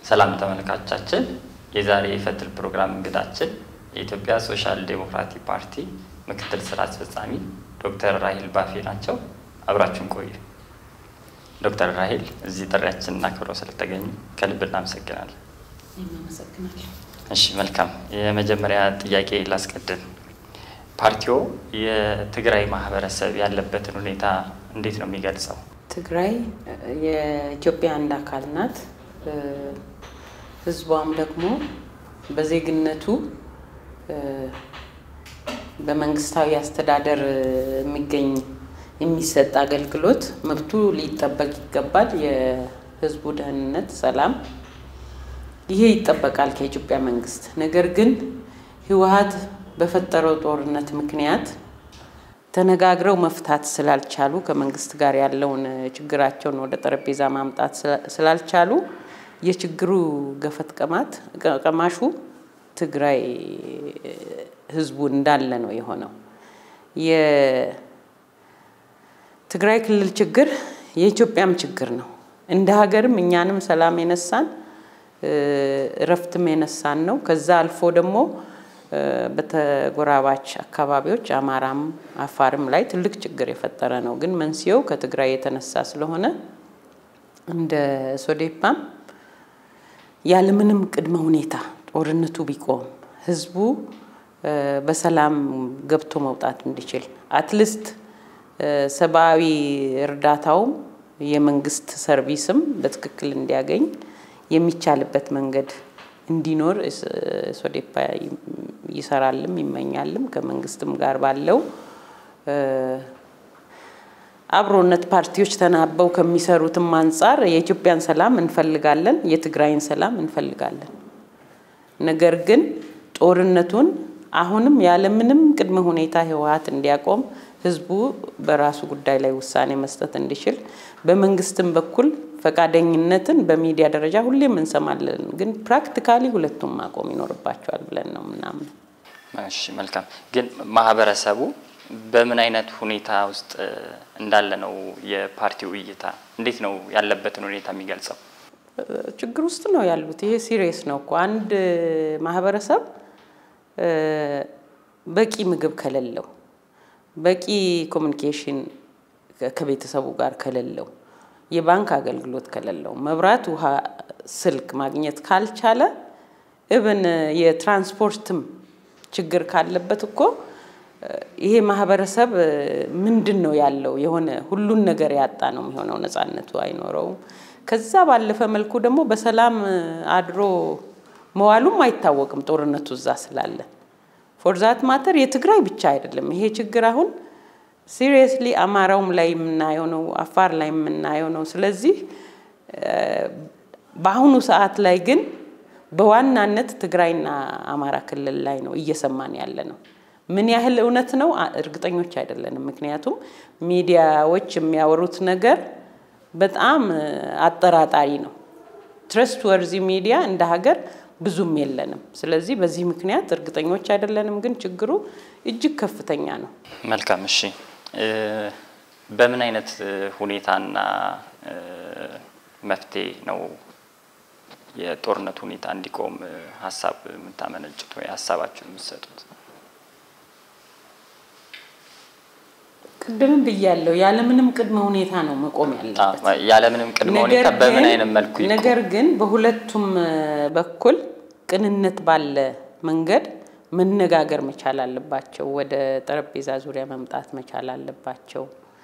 ሰላም ተመልካቾቻችን፣ የዛሬ የፈትል ፕሮግራም እንግዳችን የኢትዮጵያ ሶሻል ዴሞክራቲክ ፓርቲ ምክትል ስራ አስፈጻሚ ዶክተር ራሂል ባፌ ናቸው። አብራችሁን ቆዩ። ዶክተር ራሂል እዚህ ጥሪያችንን አክብረው ስለተገኙ ከልብ እናመሰግናለን። አመሰግናለሁ። እሺ መልካም። የመጀመሪያ ጥያቄ ላስቀድም። ፓርቲዎ የትግራይ ማህበረሰብ ያለበትን ሁኔታ እንዴት ነው የሚገልጸው? ትግራይ የኢትዮጵያ አንድ አካል ናት። ህዝቧም ደግሞ በዜግነቱ በመንግስታዊ አስተዳደር የሚገኝ የሚሰጥ አገልግሎት መብቱ ሊጠበቅ ይገባል። የህዝቡ ደህንነት፣ ሰላም ይሄ ይጠበቃል ከኢትዮጵያ መንግስት። ነገር ግን ህወሀት በፈጠረው ጦርነት ምክንያት ተነጋግረው መፍታት ስላልቻሉ ከመንግስት ጋር ያለውን ችግራቸውን ወደ ጠረጴዛ ማምጣት ስላልቻሉ የችግሩ ገፈት ቀማት ቀማሹ ትግራይ ህዝቡ እንዳለ ነው የሆነው። የትግራይ ክልል ችግር የኢትዮጵያም ችግር ነው። እንደ ሀገርም እኛንም ሰላም የነሳን እረፍትም የነሳን ነው። ከዛ አልፎ ደግሞ በተጎራባች አካባቢዎች አማራም አፋርም ላይ ትልቅ ችግር የፈጠረ ነው። ግን መንስኤው ከትግራይ የተነሳ ስለሆነ እንደ ሶዴፓም ያለምንም ቅድመ ሁኔታ ጦርነቱ ቢቆም ህዝቡ በሰላም ገብቶ መውጣት እንዲችል አትሊስት ሰብአዊ እርዳታውም የመንግስት ሰርቪስም በትክክል እንዲያገኝ የሚቻልበት መንገድ እንዲኖር ሶዴፓ ይሰራልም ይመኛልም። ከመንግስትም ጋር ባለው አብሮነት ፓርቲዎች ተናበው ከሚሰሩትም አንጻር የኢትዮጵያን ሰላም እንፈልጋለን፣ የትግራይን ሰላም እንፈልጋለን። ነገር ግን ጦርነቱን አሁንም ያለምንም ቅድመ ሁኔታ ህወሀት እንዲያቆም ህዝቡ በራሱ ጉዳይ ላይ ውሳኔ መስጠት እንዲችል በመንግስትም በኩል ፈቃደኝነትን በሚዲያ ደረጃ ሁሌም እንሰማለን። ግን ፕራክቲካሊ ሁለቱም ማቆም ይኖርባቸዋል ብለን ነው ምናምን። እሺ መልካም። ግን ማህበረሰቡ በምን አይነት ሁኔታ ውስጥ እንዳለ ነው የፓርቲው እይታ? እንዴት ነው ያለበትን ሁኔታ የሚገልጸው? ችግር ውስጥ ነው ያሉት። ይሄ ሲሪየስ ነው እኮ አንድ ማህበረሰብ በቂ ምግብ ከሌለው፣ በቂ ኮሚኒኬሽን ከቤተሰቡ ጋር ከሌለው፣ የባንክ አገልግሎት ከሌለው፣ መብራት፣ ውሃ፣ ስልክ ማግኘት ካልቻለ እብን የትራንስፖርትም ችግር ካለበት እኮ ይሄ ማህበረሰብ ምንድን ነው ያለው? የሆነ ሁሉን ነገር ያጣ ነው የሚሆነው። ነፃነቱ አይኖረውም። ከዛ ባለፈ መልኩ ደግሞ በሰላም አድሮ መዋሉም አይታወቅም። ጦርነቱ እዛ ስላለ ፎርዛት ማተር የትግራይ ብቻ አይደለም ይሄ ችግር አሁን ሲሪየስሊ አማራውም ላይ የምናየው ነው፣ አፋር ላይ የምናየው ነው። ስለዚህ በአሁኑ ሰዓት ላይ ግን በዋናነት ትግራይና አማራ ክልል ላይ ነው እየሰማን ያለ ነው። ምን ያህል እውነት ነው እርግጠኞች አይደለንም። ምክንያቱም ሚዲያዎች የሚያወሩት ነገር በጣም አጠራጣሪ ነው። ትረስት ወርዚ ሚዲያ እንደ ሀገር ብዙም የለንም። ስለዚህ በዚህ ምክንያት እርግጠኞች አይደለንም። ግን ችግሩ እጅግ ከፍተኛ ነው። መልካም እሺ። በምን አይነት ሁኔታና መፍትሄ ነው የጦርነቱ ሁኔታ እንዲቆም ሀሳብ የምታመነጭት ወይ ሀሳባችሁን የምትሰጡት? ቅድምም ብያለሁ፣ ያለምንም ቅድመ ሁኔታ ነው መቆም ያለበት። ያለምንም ቅድመ ሁኔታ በምን አይነት መልኩ ይቆም? ነገር ግን በሁለቱም በኩል ቅንነት ባለ መንገድ መነጋገር መቻል አለባቸው። ወደ ጠረጴዛ ዙሪያ መምጣት መቻል አለባቸው።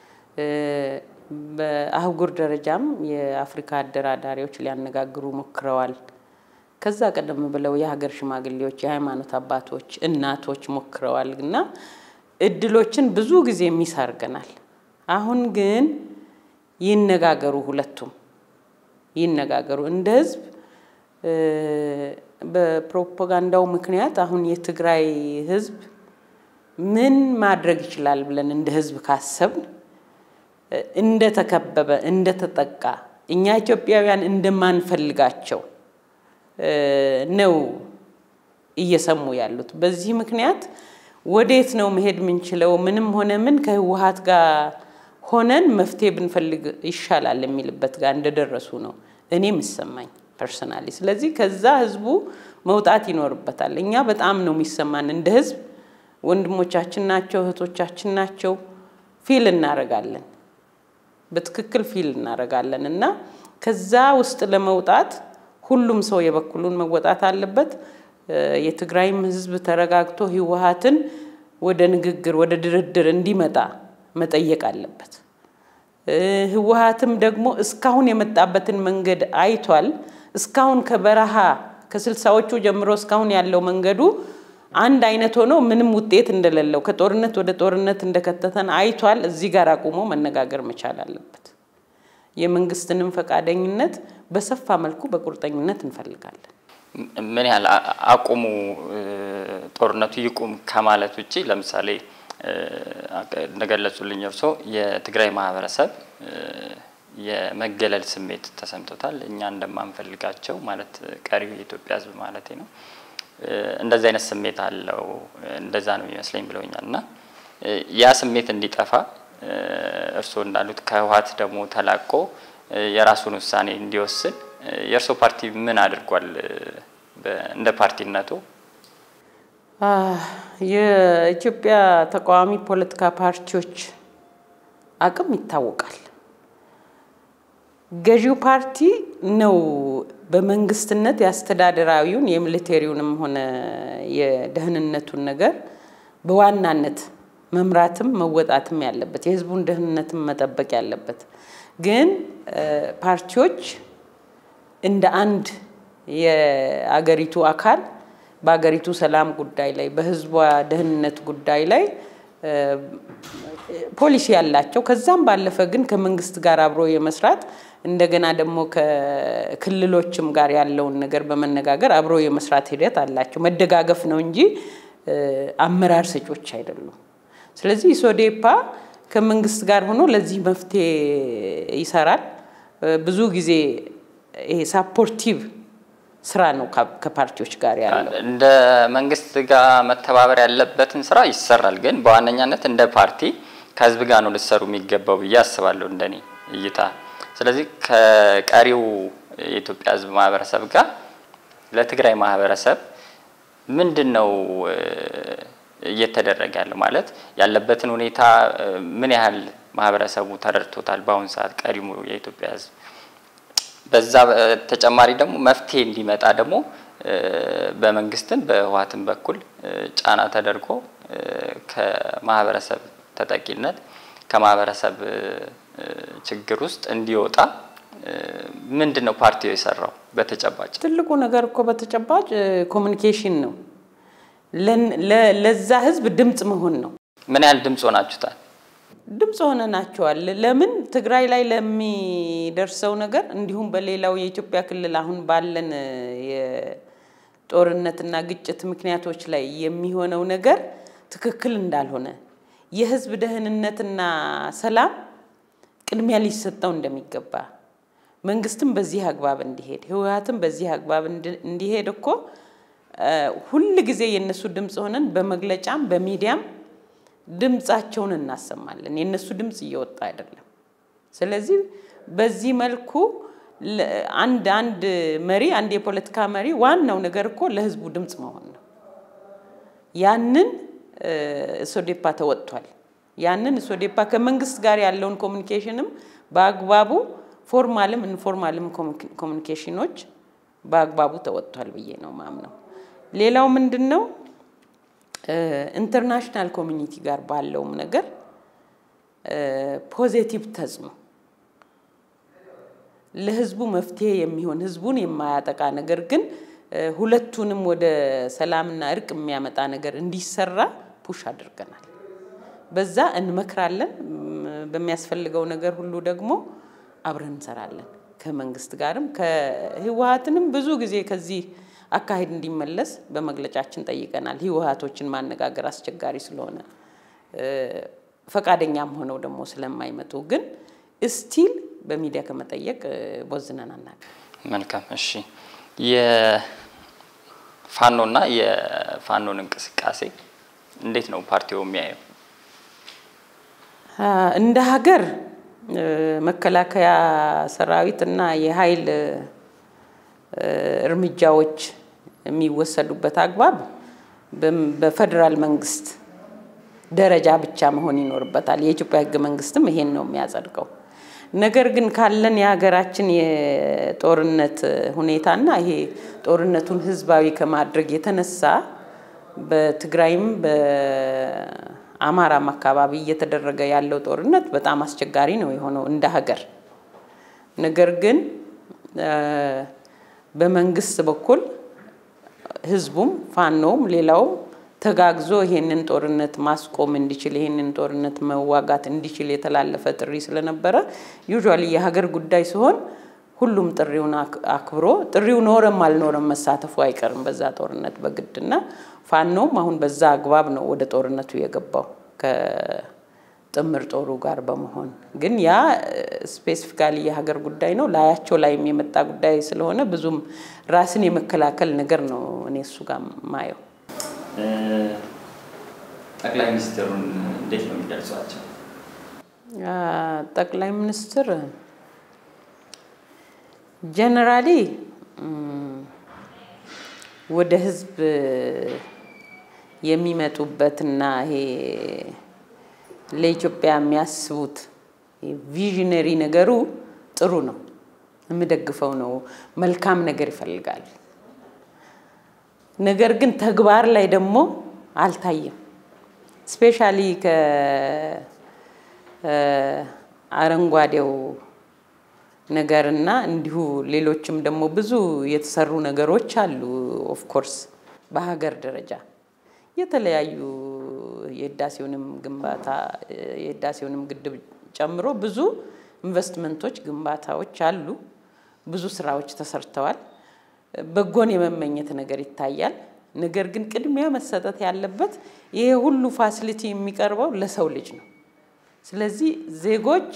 በአህጉር ደረጃም የአፍሪካ አደራዳሪዎች ሊያነጋግሩ ሞክረዋል። ከዛ ቀደም ብለው የሀገር ሽማግሌዎች፣ የሃይማኖት አባቶች፣ እናቶች ሞክረዋል እና እድሎችን ብዙ ጊዜ ሚስ አድርገናል። አሁን ግን ይነጋገሩ፣ ሁለቱም ይነጋገሩ። እንደ ህዝብ በፕሮፓጋንዳው ምክንያት አሁን የትግራይ ህዝብ ምን ማድረግ ይችላል ብለን እንደ ህዝብ ካሰብን እንደተከበበ እንደተጠቃ እኛ ኢትዮጵያውያን እንደማንፈልጋቸው ነው እየሰሙ ያሉት። በዚህ ምክንያት ወዴት ነው መሄድ የምንችለው? ምንም ሆነ ምን ከህወሀት ጋር ሆነን መፍትሄ ብንፈልግ ይሻላል የሚልበት ጋር እንደደረሱ ነው እኔ የምሰማኝ። ፐርሰናሊ። ስለዚህ ከዛ ህዝቡ መውጣት ይኖርበታል። እኛ በጣም ነው የሚሰማን እንደ ህዝብ ወንድሞቻችን ናቸው፣ እህቶቻችን ናቸው። ፊል እናደርጋለን፣ በትክክል ፊል እናደርጋለን እና ከዛ ውስጥ ለመውጣት ሁሉም ሰው የበኩሉን መወጣት አለበት። የትግራይም ህዝብ ተረጋግቶ ህወሀትን ወደ ንግግር ወደ ድርድር እንዲመጣ መጠየቅ አለበት። ህወሀትም ደግሞ እስካሁን የመጣበትን መንገድ አይቷል። እስካሁን ከበረሃ ከስልሳዎቹ ጀምሮ እስካሁን ያለው መንገዱ አንድ አይነት ሆኖ ምንም ውጤት እንደሌለው ከጦርነት ወደ ጦርነት እንደከተተን አይቷል። እዚህ ጋር አቁሞ መነጋገር መቻል አለበት። የመንግስትንም ፈቃደኝነት በሰፋ መልኩ በቁርጠኝነት እንፈልጋለን። ምን ያህል አቁሙ ጦርነቱ ይቁም ከማለት ውጭ ለምሳሌ እንደገለጹልኝ እርሶ የትግራይ ማህበረሰብ የመገለል ስሜት ተሰምቶታል። እኛ እንደማንፈልጋቸው ማለት ቀሪው የኢትዮጵያ ህዝብ ማለት ነው። እንደዚህ አይነት ስሜት አለው፣ እንደዛ ነው የሚመስለኝ ብለውኛል። እና ያ ስሜት እንዲጠፋ እርስዎ እንዳሉት ከህወሀት ደግሞ ተላቆ የራሱን ውሳኔ እንዲወስን የእርስዎ ፓርቲ ምን አድርጓል? እንደ ፓርቲነቱ የኢትዮጵያ ተቃዋሚ ፖለቲካ ፓርቲዎች አቅም ይታወቃል። ገዢው ፓርቲ ነው በመንግስትነት የአስተዳደራዊውን የሚሊቴሪውንም ሆነ የደህንነቱን ነገር በዋናነት መምራትም መወጣትም ያለበት የህዝቡን ደህንነትም መጠበቅ ያለበት። ግን ፓርቲዎች እንደ አንድ የአገሪቱ አካል በአገሪቱ ሰላም ጉዳይ ላይ በህዝቧ ደህንነት ጉዳይ ላይ ፖሊሲ ያላቸው ከዛም ባለፈ ግን ከመንግስት ጋር አብሮ የመስራት እንደገና ደግሞ ከክልሎችም ጋር ያለውን ነገር በመነጋገር አብሮ የመስራት ሂደት አላቸው። መደጋገፍ ነው እንጂ አመራር ሰጮች አይደሉም። ስለዚህ ኢሶዴፓ ከመንግስት ጋር ሆኖ ለዚህ መፍትሄ ይሰራል። ብዙ ጊዜ ይሄ ሳፖርቲቭ ስራ ነው ከፓርቲዎች ጋር ያለው። እንደ መንግስት ጋር መተባበር ያለበትን ስራ ይሰራል። ግን በዋነኛነት እንደ ፓርቲ ከህዝብ ጋር ነው ልሰሩ የሚገባው ብዬ አስባለሁ እንደኔ እይታ። ስለዚህ ከቀሪው የኢትዮጵያ ህዝብ ማህበረሰብ ጋር ለትግራይ ማህበረሰብ ምንድን ነው እየተደረገ ያለው? ማለት ያለበትን ሁኔታ ምን ያህል ማህበረሰቡ ተረድቶታል? በአሁኑ ሰዓት ቀሪሙ የኢትዮጵያ ህዝብ በዛ ተጨማሪ ደግሞ መፍትሄ እንዲመጣ ደግሞ በመንግስትም በህወሓትም በኩል ጫና ተደርጎ ከማህበረሰብ ተጠቂነት ከማህበረሰብ ችግር ውስጥ እንዲወጣ ምንድን ነው ፓርቲው የሰራው በተጨባጭ? ትልቁ ነገር እኮ በተጨባጭ ኮሚኒኬሽን ነው። ለዛ ህዝብ ድምፅ መሆን ነው። ምን ያህል ድምፅ ሆናችሁታል? ድምፅ ሆነናቸዋል። ለምን ትግራይ ላይ ለሚደርሰው ነገር እንዲሁም በሌላው የኢትዮጵያ ክልል አሁን ባለን የጦርነትና ግጭት ምክንያቶች ላይ የሚሆነው ነገር ትክክል እንዳልሆነ የህዝብ ደህንነትና ሰላም ቅድሚያ ሊሰጠው እንደሚገባ መንግስትም በዚህ አግባብ እንዲሄድ ህወሓትም በዚህ አግባብ እንዲሄድ እኮ ሁል ጊዜ የእነሱ ድምፅ ሆነን በመግለጫም በሚዲያም ድምፃቸውን እናሰማለን። የእነሱ ድምፅ እየወጣ አይደለም። ስለዚህ በዚህ መልኩ አንድ አንድ መሪ አንድ የፖለቲካ መሪ ዋናው ነገር እኮ ለህዝቡ ድምፅ መሆን ነው። ያንን ኢሶዴፓ ተወጥቷል። ያንን ኢሶዴፓ ከመንግስት ጋር ያለውን ኮሚኒኬሽንም በአግባቡ ፎርማልም ኢንፎርማልም ኮሚኒኬሽኖች በአግባቡ ተወጥቷል ብዬ ነው ማምነው። ሌላው ምንድን ነው ኢንተርናሽናል ኮሚኒቲ ጋር ባለውም ነገር ፖዚቲቭ ተጽዕኖ ለህዝቡ መፍትሄ የሚሆን ህዝቡን የማያጠቃ ነገር ግን ሁለቱንም ወደ ሰላምና እርቅ የሚያመጣ ነገር እንዲሰራ ፑሽ አድርገናል። በዛ እንመክራለን። በሚያስፈልገው ነገር ሁሉ ደግሞ አብረን እንሰራለን። ከመንግስት ጋርም ከህወሓትንም ብዙ ጊዜ ከዚህ አካሄድ እንዲመለስ በመግለጫችን ጠይቀናል። ህወሓቶችን ማነጋገር አስቸጋሪ ስለሆነ ፈቃደኛም ሆነው ደግሞ ስለማይመጡ ግን እስቲል በሚዲያ ከመጠየቅ ቦዝነን አናውቅም። መልካም እሺ። የፋኖና የፋኖን እንቅስቃሴ እንዴት ነው ፓርቲው የሚያየው? እንደ ሀገር መከላከያ ሰራዊት እና የኃይል እርምጃዎች የሚወሰዱበት አግባብ በፌዴራል መንግስት ደረጃ ብቻ መሆን ይኖርበታል። የኢትዮጵያ ህገ መንግስትም ይሄን ነው የሚያጸድቀው። ነገር ግን ካለን የሀገራችን የጦርነት ሁኔታና ይሄ ጦርነቱን ህዝባዊ ከማድረግ የተነሳ በትግራይም በአማራም አካባቢ እየተደረገ ያለው ጦርነት በጣም አስቸጋሪ ነው የሆነው እንደ ሀገር። ነገር ግን በመንግስት በኩል ህዝቡም ፋኖም ሌላውም ተጋግዞ ይሄንን ጦርነት ማስቆም እንዲችል ይሄንን ጦርነት መዋጋት እንዲችል የተላለፈ ጥሪ ስለነበረ ዩዥዋሊ የሀገር ጉዳይ ሲሆን ሁሉም ጥሪውን አክብሮ ጥሪው ኖረም አልኖረም መሳተፉ አይቀርም በዛ ጦርነት በግድና ፋኖም አሁን በዛ አግባብ ነው ወደ ጦርነቱ የገባው ከጥምር ጦሩ ጋር በመሆን ግን ያ ስፔሲፊካሊ የሀገር ጉዳይ ነው። ላያቸው ላይም የመጣ ጉዳይ ስለሆነ ብዙም ራስን የመከላከል ነገር ነው እኔ እሱ ጋር ማየው። ጠቅላይ ሚኒስትሩን እንዴት ነው የሚገልጿቸው? ጠቅላይ ሚኒስትር ጀነራሊ ወደ ህዝብ የሚመጡበትና ይሄ ለኢትዮጵያ የሚያስቡት ቪዥነሪ ነገሩ ጥሩ ነው፣ የምደግፈው ነው። መልካም ነገር ይፈልጋል። ነገር ግን ተግባር ላይ ደግሞ አልታየም። ስፔሻሊ ከአረንጓዴው ነገርና እንዲሁ ሌሎችም ደግሞ ብዙ የተሰሩ ነገሮች አሉ። ኦፍኮርስ በሀገር ደረጃ የተለያዩ የህዳሴውንም ግንባታ የህዳሴውንም ግድብ ጨምሮ ብዙ ኢንቨስትመንቶች፣ ግንባታዎች አሉ። ብዙ ስራዎች ተሰርተዋል። በጎን የመመኘት ነገር ይታያል። ነገር ግን ቅድሚያ መሰጠት ያለበት ይሄ ሁሉ ፋሲሊቲ የሚቀርበው ለሰው ልጅ ነው። ስለዚህ ዜጎች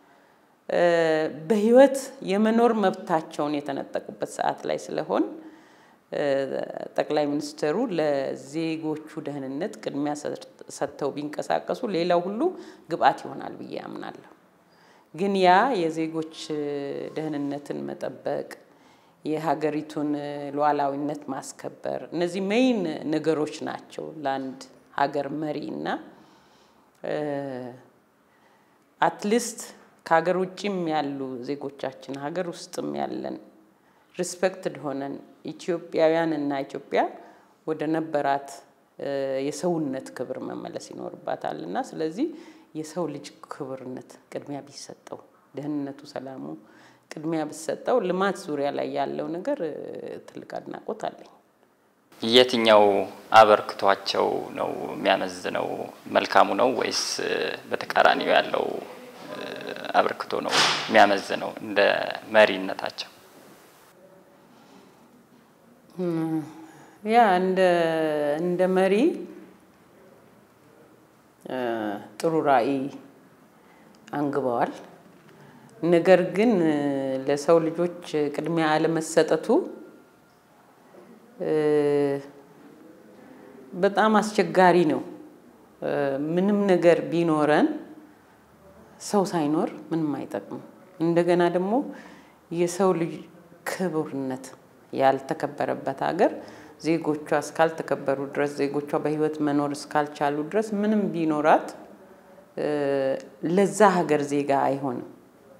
በህይወት የመኖር መብታቸውን የተነጠቁበት ሰዓት ላይ ስለሆን ጠቅላይ ሚኒስትሩ ለዜጎቹ ደህንነት ቅድሚያ ሰጥተው ቢንቀሳቀሱ ሌላው ሁሉ ግብአት ይሆናል ብዬ አምናለሁ። ግን ያ የዜጎች ደህንነትን መጠበቅ የሀገሪቱን ሉዓላዊነት ማስከበር እነዚህ ሜይን ነገሮች ናቸው ለአንድ ሀገር መሪ እና አትሊስት ከሀገር ውጭም ያሉ ዜጎቻችን ሀገር ውስጥም ያለን ሪስፔክትድ ሆነን ኢትዮጵያውያን እና ኢትዮጵያ ወደ ነበራት የሰውነት ክብር መመለስ ይኖርባታል እና ስለዚህ የሰው ልጅ ክብርነት ቅድሚያ ቢሰጠው፣ ደህንነቱ፣ ሰላሙ ቅድሚያ ቢሰጠው ልማት ዙሪያ ላይ ያለው ነገር ትልቅ አድናቆት አለኝ። የትኛው አበርክቷቸው ነው የሚያመዝነው? መልካሙ ነው ወይስ በተቃራኒው ያለው አበርክቶ ነው የሚያመዝነው እንደ መሪነታቸው? ያ እንደ እንደ መሪ ጥሩ ራዕይ አንግበዋል። ነገር ግን ለሰው ልጆች ቅድሚያ አለመሰጠቱ በጣም አስቸጋሪ ነው። ምንም ነገር ቢኖረን ሰው ሳይኖር ምንም አይጠቅምም። እንደገና ደግሞ የሰው ልጅ ክቡርነት ያልተከበረበት ሀገር ዜጎቿ እስካልተከበሩ ድረስ ዜጎቿ በሕይወት መኖር እስካልቻሉ ድረስ ምንም ቢኖራት ለዛ ሀገር ዜጋ አይሆንም።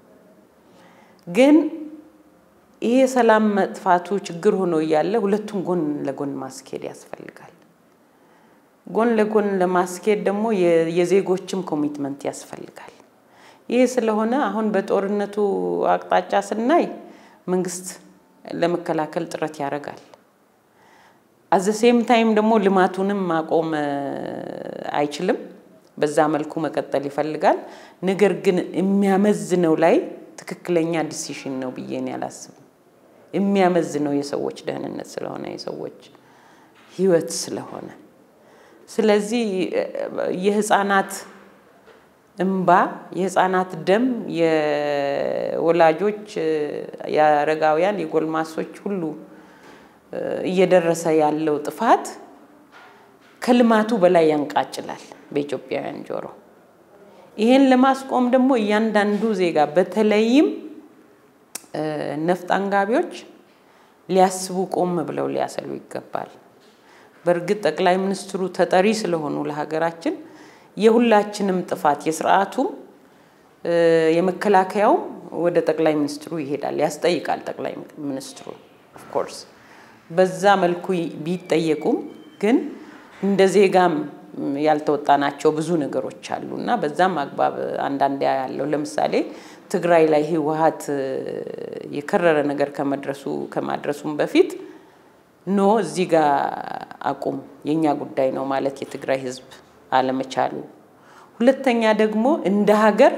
ግን ይሄ ሰላም መጥፋቱ ችግር ሆኖ እያለ ሁለቱም ጎን ለጎን ማስኬድ ያስፈልጋል። ጎን ለጎን ለማስኬድ ደግሞ የዜጎችም ኮሚትመንት ያስፈልጋል። ይህ ስለሆነ አሁን በጦርነቱ አቅጣጫ ስናይ መንግስት ለመከላከል ጥረት ያደርጋል። አዘ ሴም ታይም ደግሞ ልማቱንም ማቆም አይችልም። በዛ መልኩ መቀጠል ይፈልጋል። ነገር ግን የሚያመዝነው ላይ ትክክለኛ ዲሲሽን ነው ብዬ እኔ አላስብም። የሚያመዝነው የሰዎች ደህንነት ስለሆነ የሰዎች ህይወት ስለሆነ ስለዚህ የህፃናት እምባ፣ የህፃናት ደም፣ የወላጆች፣ የአረጋውያን፣ የጎልማሶች ሁሉ እየደረሰ ያለው ጥፋት ከልማቱ በላይ ያንቃጭላል በኢትዮጵያውያን ጆሮ። ይሄን ለማስቆም ደግሞ እያንዳንዱ ዜጋ በተለይም ነፍጥ አንጋቢዎች ሊያስቡ ቆም ብለው ሊያሰሉ ይገባል። በእርግጥ ጠቅላይ ሚኒስትሩ ተጠሪ ስለሆኑ ለሀገራችን የሁላችንም ጥፋት የስርዓቱም የመከላከያውም ወደ ጠቅላይ ሚኒስትሩ ይሄዳል፣ ያስጠይቃል ጠቅላይ ሚኒስትሩ ኦፍኮርስ በዛ መልኩ ቢጠየቁም ግን እንደ ዜጋም ያልተወጣናቸው ብዙ ነገሮች አሉ እና በዛም አግባብ አንዳንድ ያለው ለምሳሌ ትግራይ ላይ ህወሀት የከረረ ነገር ከመድረሱ ከማድረሱም በፊት ኖ እዚህ ጋር አቁም የእኛ ጉዳይ ነው ማለት የትግራይ ህዝብ አለመቻሉ፣ ሁለተኛ ደግሞ እንደ ሀገር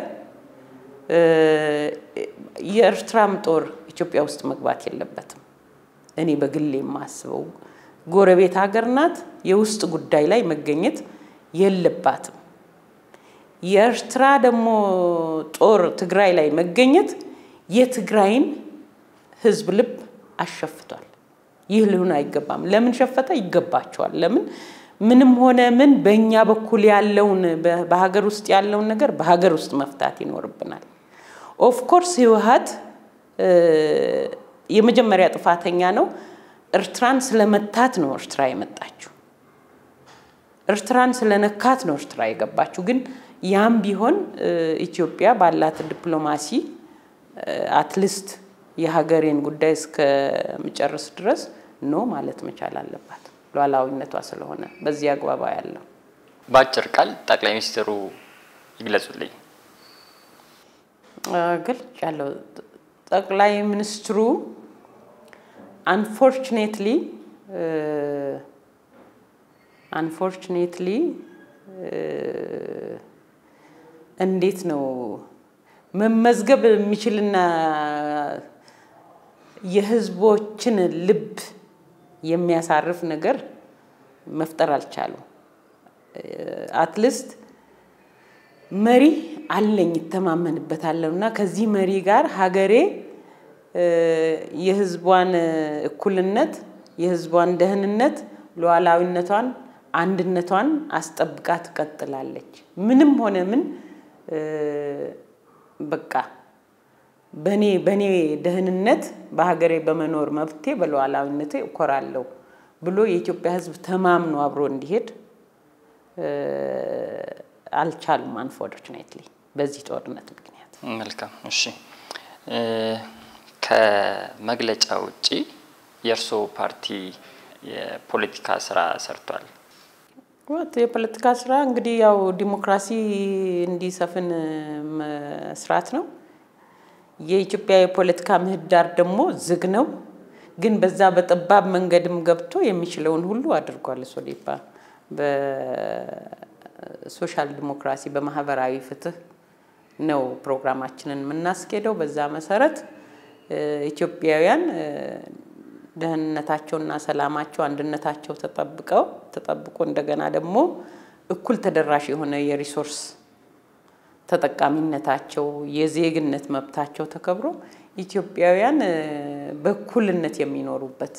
የኤርትራም ጦር ኢትዮጵያ ውስጥ መግባት የለበትም። እኔ በግሌ የማስበው ጎረቤት ሀገር ናት። የውስጥ ጉዳይ ላይ መገኘት የለባትም። የኤርትራ ደግሞ ጦር ትግራይ ላይ መገኘት የትግራይን ህዝብ ልብ አሸፍቷል። ይህ ሊሆን አይገባም። ለምን ሸፈተ? ይገባቸዋል። ለምን ምንም ሆነ ምን በእኛ በኩል ያለውን በሀገር ውስጥ ያለውን ነገር በሀገር ውስጥ መፍታት ይኖርብናል። ኦፍኮርስ ህወሀት የመጀመሪያ ጥፋተኛ ነው። ኤርትራን ስለመታት ነው ኤርትራ የመጣችው። ኤርትራን ስለነካት ነው ኤርትራ የገባችው። ግን ያም ቢሆን ኢትዮጵያ ባላት ዲፕሎማሲ አትሊስት የሀገሬን ጉዳይ እስከምጨርስ ድረስ ኖ ማለት መቻል አለባት፣ ሉዓላዊነቷ ስለሆነ በዚህ አግባባ ያለው በአጭር ቃል ጠቅላይ ሚኒስትሩ ይግለጹልኝ። ግልጽ ያለው ጠቅላይ ሚኒስትሩ አንፎርችኔትሊ አንፎርችኔትሊ እንዴት ነው መመዝገብ የሚችልና የህዝቦችን ልብ የሚያሳርፍ ነገር መፍጠር አልቻሉም። አትሊስት መሪ አለኝ ይተማመንበታለሁ እና ከዚህ መሪ ጋር ሀገሬ የህዝቧን እኩልነት፣ የህዝቧን ደህንነት፣ ሉዓላዊነቷን፣ አንድነቷን አስጠብቃ ትቀጥላለች። ምንም ሆነ ምን በቃ በኔ በኔ ደህንነት በሀገሬ በመኖር መብቴ በሉዓላዊነቴ እኮራለሁ ብሎ የኢትዮጵያ ህዝብ ተማምኖ አብሮ እንዲሄድ አልቻሉም። አንፎርቹኔትሊ በዚህ ጦርነት ምክንያት። መልካም እሺ። ከመግለጫ ውጪ የእርስዎ ፓርቲ የፖለቲካ ስራ ሰርቷል? ወት የፖለቲካ ስራ እንግዲህ ያው ዲሞክራሲ እንዲሰፍን መስራት ነው። የኢትዮጵያ የፖለቲካ ምህዳር ደግሞ ዝግ ነው። ግን በዛ በጠባብ መንገድም ገብቶ የሚችለውን ሁሉ አድርጓል። ሶዴፓ በሶሻል ዲሞክራሲ በማህበራዊ ፍትህ ነው ፕሮግራማችንን የምናስኬደው። በዛ መሰረት ኢትዮጵያውያን ደህንነታቸውና ሰላማቸው አንድነታቸው ተጠብቀው ተጠብቆ እንደገና ደግሞ እኩል ተደራሽ የሆነ የሪሶርስ ተጠቃሚነታቸው የዜግነት መብታቸው ተከብሮ ኢትዮጵያውያን በእኩልነት የሚኖሩበት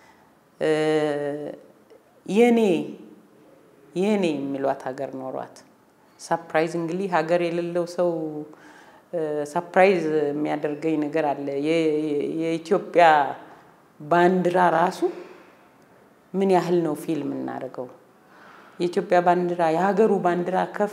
የኔ የኔ የሚሏት ሀገር ኖሯት ሳፕራይዝ እንግዲህ ሀገር የሌለው ሰው ሳፕራይዝ የሚያደርገኝ ነገር አለ። የኢትዮጵያ ባንዲራ ራሱ ምን ያህል ነው ፊልም እናደርገው? የኢትዮጵያ ባንዲራ የሀገሩ ባንዲራ ከፍ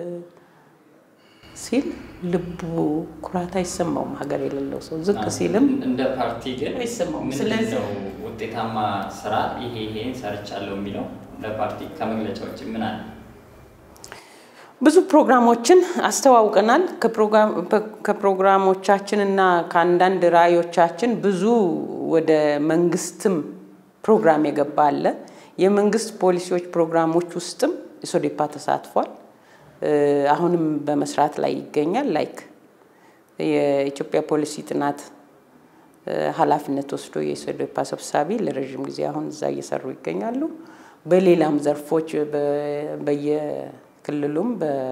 ሲል ልቡ ኩራት አይሰማውም። ሀገር የሌለው ሰው ዝቅ ሲልም እንደ ፓርቲ ግን አይሰማውም። ምንድን ስለዚህ ነው ውጤታማ ስራ ይሄ ይሄን ሰርቻለሁ የሚለው እንደ ፓርቲ ከመግለጫዎች ምን አለ? ብዙ ፕሮግራሞችን አስተዋውቀናል። ከፕሮግራሞቻችን እና ከአንዳንድ ራዕዮቻችን ብዙ ወደ መንግስትም ፕሮግራም የገባ አለ። የመንግስት ፖሊሲዎች ፕሮግራሞች ውስጥም ኢሶዴፓ ተሳትፏል። አሁንም በመስራት ላይ ይገኛል። ላይክ የኢትዮጵያ ፖሊሲ ጥናት ኃላፊነት ወስዶ የኢሶዴፓ ሰብሳቢ ለረዥም ጊዜ አሁን እዛ እየሰሩ ይገኛሉ። በሌላም ዘርፎች በየክልሉም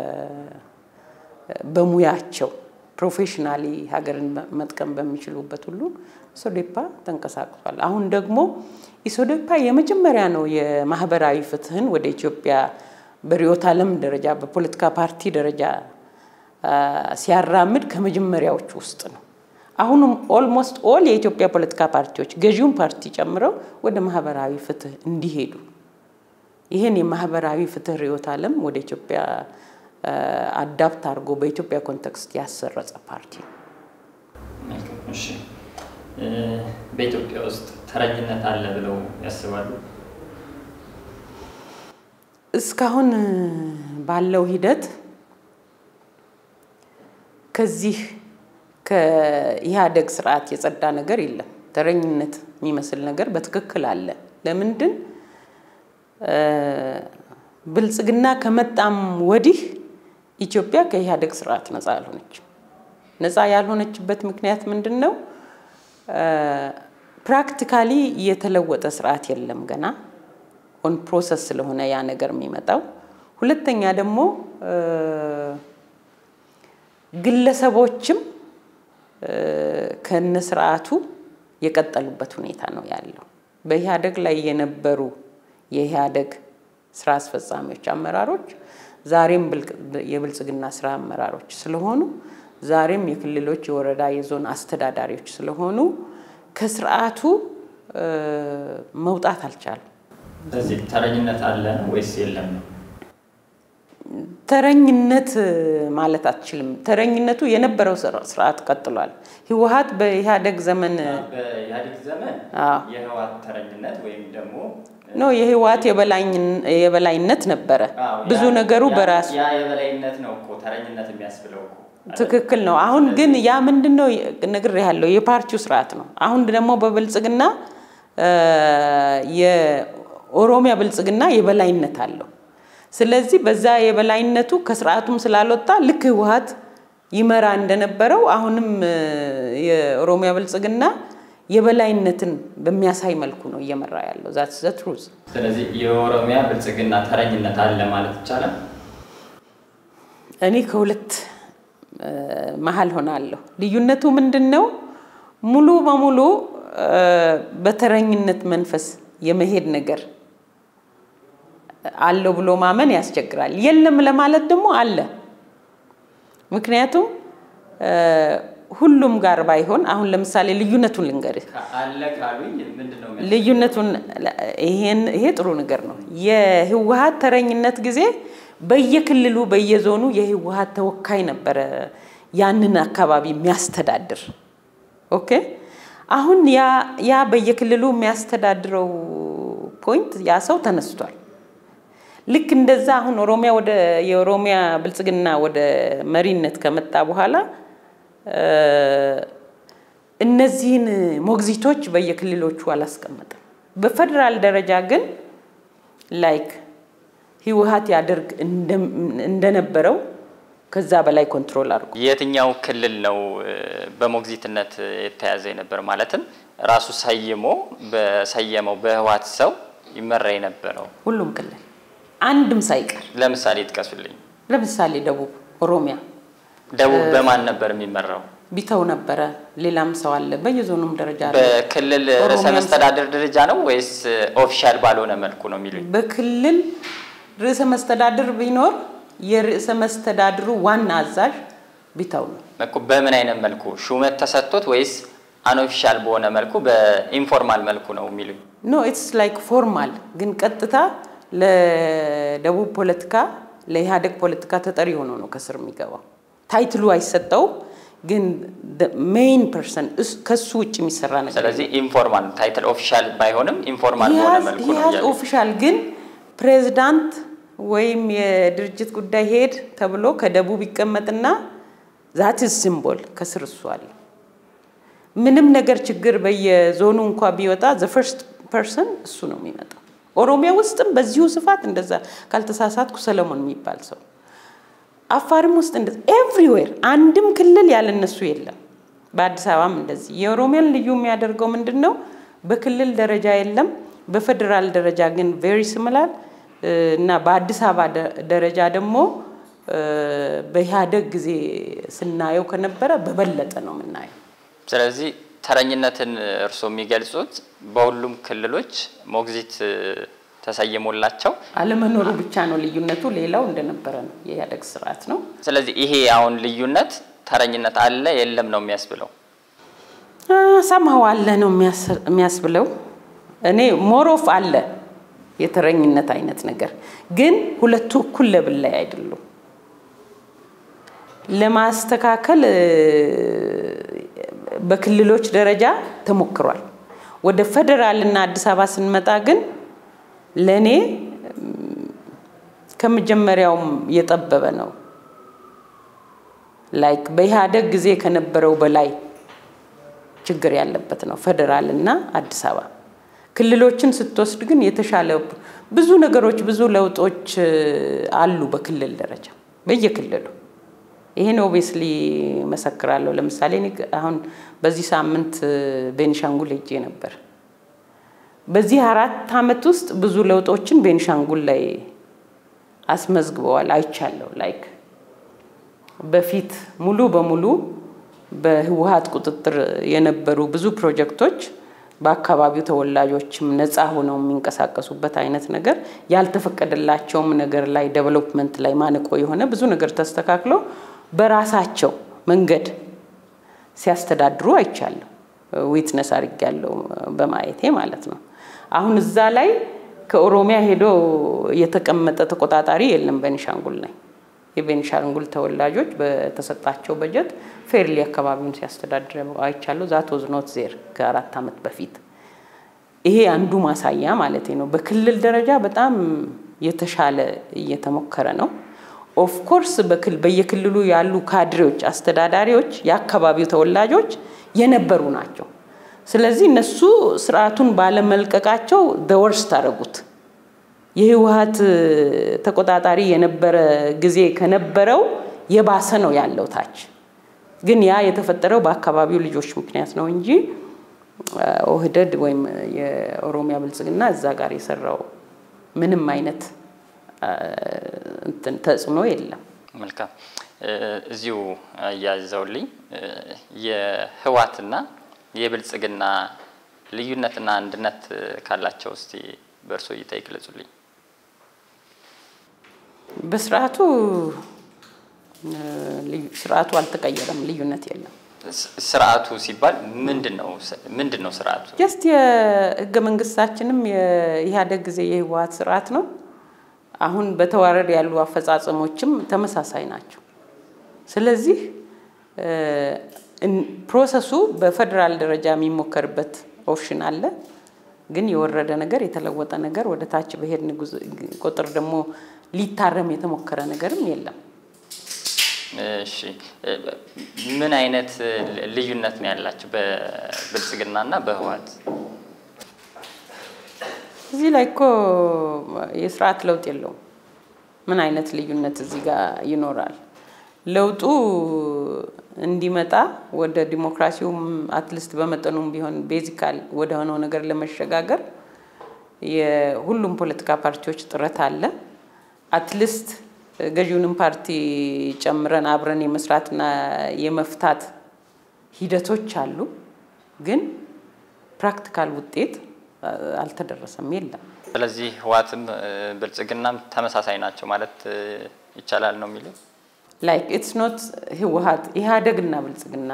በሙያቸው ፕሮፌሽናሊ ሀገርን መጥቀም በሚችሉበት ሁሉ ኢሶዴፓ ተንቀሳቅሷል። አሁን ደግሞ ኢሶዴፓ የመጀመሪያ ነው የማህበራዊ ፍትህን ወደ ኢትዮጵያ በርዕዮተ ዓለም ደረጃ በፖለቲካ ፓርቲ ደረጃ ሲያራምድ ከመጀመሪያዎቹ ውስጥ ነው። አሁንም ኦልሞስት ኦል የኢትዮጵያ ፖለቲካ ፓርቲዎች ገዢውን ፓርቲ ጨምረው ወደ ማህበራዊ ፍትህ እንዲሄዱ ይህን የማህበራዊ ፍትህ ርዕዮተ ዓለም ወደ ኢትዮጵያ አዳፕት አድርጎ በኢትዮጵያ ኮንቴክስት ያሰረጸ ፓርቲ ነው። እሺ፣ በኢትዮጵያ ውስጥ ተረጅነት አለ ብለው ያስባሉ? እስካሁን ባለው ሂደት ከዚህ ከኢህአደግ ስርዓት የጸዳ ነገር የለም። ተረኝነት የሚመስል ነገር በትክክል አለ። ለምንድን ብልጽግና ከመጣም ወዲህ ኢትዮጵያ ከኢህአደግ ስርዓት ነፃ አልሆነች። ነፃ ያልሆነችበት ምክንያት ምንድን ነው? ፕራክቲካሊ የተለወጠ ስርዓት የለም ገና ኦን ፕሮሰስ ስለሆነ ያ ነገር የሚመጣው። ሁለተኛ ደግሞ ግለሰቦችም ከነ ስርዓቱ የቀጠሉበት ሁኔታ ነው ያለው። በኢህአደግ ላይ የነበሩ የኢህአደግ ስራ አስፈጻሚዎች፣ አመራሮች ዛሬም የብልጽግና ስራ አመራሮች ስለሆኑ ዛሬም የክልሎች፣ የወረዳ፣ የዞን አስተዳዳሪዎች ስለሆኑ ከስርዓቱ መውጣት አልቻሉም። ስለዚህ ተረኝነት አለ ወይስ የለም ነው? ተረኝነት ማለት አትችልም። ተረኝነቱ የነበረው ስርዓት ቀጥሏል። ህወሀት በኢህአደግ ዘመን በኢህአዴግ ዘመን የህወሓት ተረኝነት ወይም ደግሞ ኖ የህወሀት የበላይነት ነበረ። ብዙ ነገሩ በራሱ ያ የበላይነት ነው እኮ ተረኝነት የሚያስብለው እኮ ትክክል ነው። አሁን ግን ያ ምንድን ነው ነግሬሃለሁ፣ የፓርቲው ስርዓት ነው። አሁን ደግሞ በብልጽግና የኦሮሚያ ብልጽግና የበላይነት አለው። ስለዚህ በዛ የበላይነቱ ከስርዓቱም ስላልወጣ ልክ ህወሀት ይመራ እንደነበረው አሁንም የኦሮሚያ ብልጽግና የበላይነትን በሚያሳይ መልኩ ነው እየመራ ያለው። ዛትስ ዘ ትሩዝ። ስለዚህ የኦሮሚያ ብልጽግና ተረኝነት አለ ማለት ይቻላል። እኔ ከሁለት መሀል ሆናለሁ። ልዩነቱ ምንድን ነው? ሙሉ በሙሉ በተረኝነት መንፈስ የመሄድ ነገር አለው ብሎ ማመን ያስቸግራል። የለም ለማለት ደግሞ አለ። ምክንያቱም ሁሉም ጋር ባይሆን አሁን ለምሳሌ ልዩነቱን ልንገርህ። አለ ካሉኝ ምንድን ነው ልዩነቱን ይሄ ጥሩ ነገር ነው። የህወሀት ተረኝነት ጊዜ በየክልሉ በየዞኑ የህወሀት ተወካይ ነበረ ያንን አካባቢ የሚያስተዳድር። ኦኬ አሁን ያ ያ በየክልሉ የሚያስተዳድረው ፖይንት ያ ሰው ተነስቷል። ልክ እንደዛ አሁን ኦሮሚያ ወደ የኦሮሚያ ብልጽግና ወደ መሪነት ከመጣ በኋላ እነዚህን ሞግዚቶች በየክልሎቹ አላስቀመጠም። በፌዴራል ደረጃ ግን ላይክ ህወሀት ያደርግ እንደነበረው ከዛ በላይ ኮንትሮል አድርጎ የትኛው ክልል ነው በሞግዚትነት የተያዘ የነበር? ማለትም ራሱ ሰይሞ በሰየመው በህወሀት ሰው ይመራ የነበረው ሁሉም ክልል አንድም ሳይቀር። ለምሳሌ ይጥቀሱልኝ። ለምሳሌ ደቡብ ኦሮሚያ ደቡብ በማን ነበር የሚመራው? ቢተው ነበረ። ሌላም ሰው አለ በየዞኑም ደረጃ አለ። በክልል ርዕሰ መስተዳድር ደረጃ ነው ወይስ ኦፊሻል ባልሆነ መልኩ ነው የሚሉኝ? በክልል ርዕሰ መስተዳድር ቢኖር የርዕሰ መስተዳድሩ ዋና አዛዥ ቢተው ነው። እኮ በምን አይነት መልኩ ሹመት ተሰጥቶት ወይስ አንኦፊሻል በሆነ መልኩ በኢንፎርማል መልኩ ነው የሚሉኝ? ኖ ኢትስ ላይክ ፎርማል ግን ቀጥታ ለደቡብ ፖለቲካ ለኢህአዴግ ፖለቲካ ተጠሪ ሆኖ ነው ከስር የሚገባው። ታይትሉ አይሰጠውም፣ ግን ሜይን ፐርሰን ከሱ ውጭ የሚሰራ ነገር ስለዚህ ኢንፎርማል ታይትል ኦፊሻል ባይሆንም ኢንፎርማል በሆነ መልኩ ነው እያሉ ኦፊሻል ግን ፕሬዚዳንት ወይም የድርጅት ጉዳይ ሄድ ተብሎ ከደቡብ ይቀመጥና ዛት ሲምቦል ከስር እሱ አለ። ምንም ነገር ችግር በየዞኑ እንኳ ቢወጣ ዘ ፈርስት ፐርሰን እሱ ነው የሚመጣው። ኦሮሚያ ውስጥም በዚሁ ስፋት እንደዛ ካልተሳሳትኩ ሰለሞን የሚባል ሰው፣ አፋርም ውስጥ እንደዛ ኤቭሪዌር አንድም ክልል ያለነሱ የለም። በአዲስ አበባም እንደዚህ። የኦሮሚያን ልዩ የሚያደርገው ምንድን ነው? በክልል ደረጃ የለም፣ በፌዴራል ደረጃ ግን ቬሪ ሲሚላር እና በአዲስ አበባ ደረጃ ደግሞ በኢህአደግ ጊዜ ስናየው ከነበረ በበለጠ ነው የምናየው። ስለዚህ ተረኝነትን እርስዎ የሚገልጹት በሁሉም ክልሎች ሞግዚት ተሰይሞላቸው አለመኖሩ ብቻ ነው ልዩነቱ። ሌላው እንደነበረ ነው፣ የኢህአደግ ስርዓት ነው። ስለዚህ ይሄ አሁን ልዩነት ተረኝነት አለ የለም ነው የሚያስብለው። ሰማው አለ ነው የሚያስብለው። እኔ ሞሮፍ አለ የተረኝነት አይነት ነገር ግን ሁለቱ እኩል ለብል ላይ አይደሉም። ለማስተካከል በክልሎች ደረጃ ተሞክሯል። ወደ ፌዴራል እና አዲስ አበባ ስንመጣ ግን ለእኔ ከመጀመሪያውም የጠበበ ነው። ላይክ በኢህአደግ ጊዜ ከነበረው በላይ ችግር ያለበት ነው ፌዴራል እና አዲስ አበባ። ክልሎችን ስትወስድ ግን የተሻለ ብዙ ነገሮች ብዙ ለውጦች አሉ በክልል ደረጃ በየክልሉ ይሄን ኦብቪየስሊ መሰክራለሁ። ለምሳሌ እኔ አሁን በዚህ ሳምንት ቤኒሻንጉል ሄጄ ነበር። በዚህ አራት ዓመት ውስጥ ብዙ ለውጦችን ቤኒሻንጉል ላይ አስመዝግበዋል አይቻለሁ። ላይክ በፊት ሙሉ በሙሉ በህወሀት ቁጥጥር የነበሩ ብዙ ፕሮጀክቶች በአካባቢው ተወላጆችም ነፃ ሆነው የሚንቀሳቀሱበት አይነት ነገር ያልተፈቀደላቸውም ነገር ላይ ዴቨሎፕመንት ላይ ማነቆ የሆነ ብዙ ነገር ተስተካክሎ በራሳቸው መንገድ ሲያስተዳድሩ አይቻለሁ። ዊትነስ አድርጌያለሁ በማየቴ ማለት ነው። አሁን እዛ ላይ ከኦሮሚያ ሄዶ የተቀመጠ ተቆጣጣሪ የለም ቤኒሻንጉል ላይ። የቤኒሻንጉል ተወላጆች በተሰጣቸው በጀት ፌርሊ አካባቢውን ሲያስተዳድር አይቻለሁ። ዛት ወዝ ኖት ዜር ከአራት ዓመት በፊት ይሄ አንዱ ማሳያ ማለት ነው። በክልል ደረጃ በጣም የተሻለ እየተሞከረ ነው። ኦፍኮርስ በየክልሉ ያሉ ካድሬዎች፣ አስተዳዳሪዎች የአካባቢው ተወላጆች የነበሩ ናቸው። ስለዚህ እነሱ ስርዓቱን ባለመልቀቃቸው ደወርስ ታደረጉት። የህወሀት ተቆጣጣሪ የነበረ ጊዜ ከነበረው የባሰ ነው ያለው ታች። ግን ያ የተፈጠረው በአካባቢው ልጆች ምክንያት ነው እንጂ ኦህደድ ወይም የኦሮሚያ ብልጽግና እዛ ጋር የሰራው ምንም አይነት ተጽዕኖ የለም። መልካም። እዚሁ አያይዘውልኝ የህወሓትና የብልጽግና ልዩነትና አንድነት ካላቸው እስቲ በእርሶ እይታ ይግለጹልኝ። በስርዓቱ ስርዓቱ አልተቀየረም፣ ልዩነት የለም። ስርዓቱ ሲባል ምንድን ነው? ምንድን ነው ስርዓቱ? ጀስት የህገ መንግስታችንም የኢህአዴግ ጊዜ የህወሀት ስርዓት ነው። አሁን በተዋረድ ያሉ አፈጻጸሞችም ተመሳሳይ ናቸው። ስለዚህ ፕሮሰሱ በፌዴራል ደረጃ የሚሞከርበት ኦፕሽን አለ። ግን የወረደ ነገር የተለወጠ ነገር ወደ ታች በሄድን ቁጥር ደግሞ ሊታረም የተሞከረ ነገርም የለም። እሺ፣ ምን አይነት ልዩነት ነው ያላቸው በብልጽግናና በህወሓት? እዚህ ላይ እኮ የስርዓት ለውጥ የለውም። ምን አይነት ልዩነት እዚህ ጋር ይኖራል? ለውጡ እንዲመጣ ወደ ዲሞክራሲውም አትሊስት በመጠኑም ቢሆን ቤዚካል ወደ ሆነው ነገር ለመሸጋገር የሁሉም ፖለቲካ ፓርቲዎች ጥረት አለ። አትሊስት ገዢውንም ፓርቲ ጨምረን አብረን የመስራትና የመፍታት ሂደቶች አሉ። ግን ፕራክቲካል ውጤት አልተደረሰም፣ የለም። ስለዚህ ህወሓትም ብልጽግናም ተመሳሳይ ናቸው ማለት ይቻላል ነው የሚለው ላይክ ኢትስ ኖት ህወሓት ኢህአዴግና ብልጽግና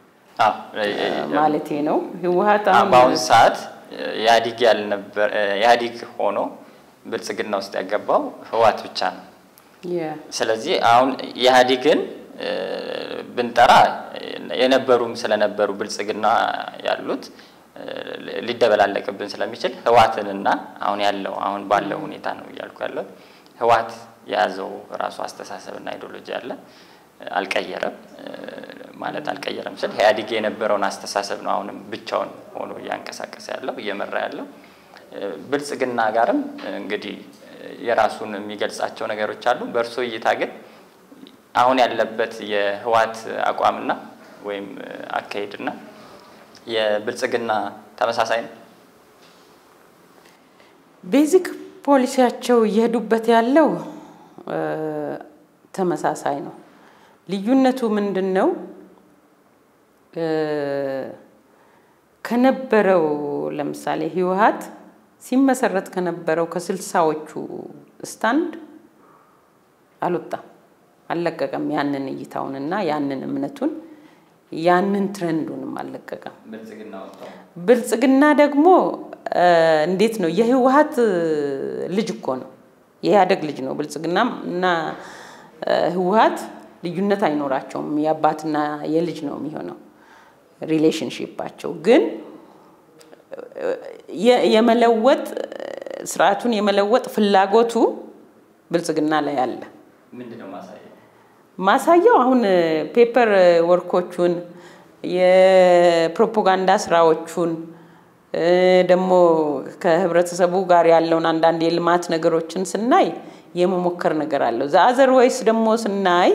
ማለቴ ነው። ህወሓት በአሁኑ ሰዓት ኢህአዲግ ያልነበር ኢህአዲግ ሆኖ ብልጽግና ውስጥ ያገባው ህወሓት ብቻ ነው። ስለዚህ አሁን ኢህአዲግን ብንጠራ የነበሩም ስለነበሩ ብልጽግና ያሉት ሊደበላለቅብን ስለሚችል ህወሓትንና አሁን ያለው አሁን ባለው ሁኔታ ነው እያልኩ ያለው ህወሓት የያዘው ራሱ አስተሳሰብና አይዲዮሎጂ አለ። አልቀየረም ማለት አልቀየረም ስል ኢህአዲግ የነበረውን አስተሳሰብ ነው አሁንም ብቻውን ሆኖ እያንቀሳቀሰ ያለው እየመራ ያለው። ብልጽግና ጋርም እንግዲህ የራሱን የሚገልጻቸው ነገሮች አሉ። በእርሶ እይታ ግን አሁን ያለበት የህወሓት አቋምና ወይም አካሄድና የብልጽግና ተመሳሳይ ነው? ቤዚክ ፖሊሲያቸው እየሄዱበት ያለው ተመሳሳይ ነው። ልዩነቱ ምንድን ነው? ከነበረው ለምሳሌ ህወሓት ሲመሰረት ከነበረው ከስልሳዎቹ ስታንድ አልወጣም፣ አልለቀቀም ያንን እይታውንና ያንን እምነቱን ያንን ትረንዱንም አልለቀቀም። ብልጽግና ወጣው ብልጽግና ደግሞ እንዴት ነው የህወሀት ልጅ እኮ ነው፣ የኢህአደግ ልጅ ነው። ብልጽግናም እና ህወሀት ልዩነት አይኖራቸውም። የአባትና የልጅ ነው የሚሆነው ሪሌሽንሺፓቸው። ግን የመለወጥ ስርዓቱን የመለወጥ ፍላጎቱ ብልጽግና ላይ አለ። ምንድነው ማሳያ? ማሳያው አሁን ፔፐር ወርኮቹን የፕሮፓጋንዳ ስራዎቹን ደግሞ ከህብረተሰቡ ጋር ያለውን አንዳንድ የልማት ነገሮችን ስናይ የመሞከር ነገር አለው። ዘአዘር ወይስ ደግሞ ስናይ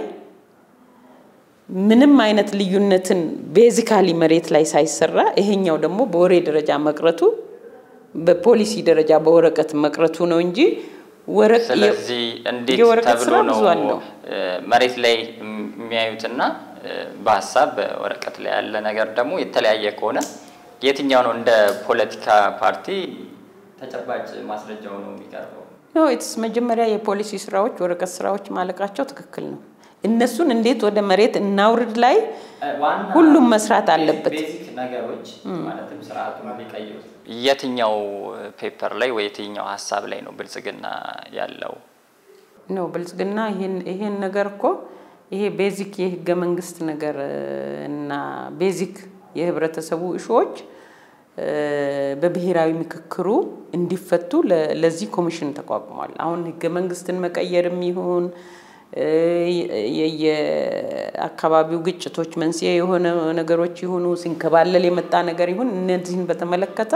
ምንም አይነት ልዩነትን ቤዚካሊ መሬት ላይ ሳይሰራ ይሄኛው ደግሞ በወሬ ደረጃ መቅረቱ በፖሊሲ ደረጃ በወረቀት መቅረቱ ነው እንጂ ስለዚህ እንዴት ተብሎ ነው መሬት ላይ የሚያዩትና በሀሳብ በወረቀት ላይ ያለ ነገር ደግሞ የተለያየ ከሆነ የትኛው ነው እንደ ፖለቲካ ፓርቲ ተጨባጭ ማስረጃው ነው የሚቀርበው? ኢትስ መጀመሪያ የፖሊሲ ስራዎች ወረቀት ስራዎች ማለቃቸው ትክክል ነው። እነሱን እንዴት ወደ መሬት እናውርድ ላይ ሁሉም መስራት አለበት። ቤዚክ ነገሮች ማለትም ስርዓቱን ሊቀይሩ የትኛው ፔፐር ላይ ወይ የትኛው ሀሳብ ላይ ነው ብልጽግና ያለው? ነው ብልጽግና ይሄን ነገር እኮ ይሄ ቤዚክ የህገ መንግስት ነገር እና ቤዚክ የህብረተሰቡ እሾዎች በብሔራዊ ምክክሩ እንዲፈቱ ለዚህ ኮሚሽን ተቋቁሟል። አሁን ህገ መንግስትን መቀየርም ይሁን የአካባቢው ግጭቶች መንስኤ የሆነ ነገሮች ይሁኑ ሲንከባለል የመጣ ነገር ይሁን እነዚህን በተመለከተ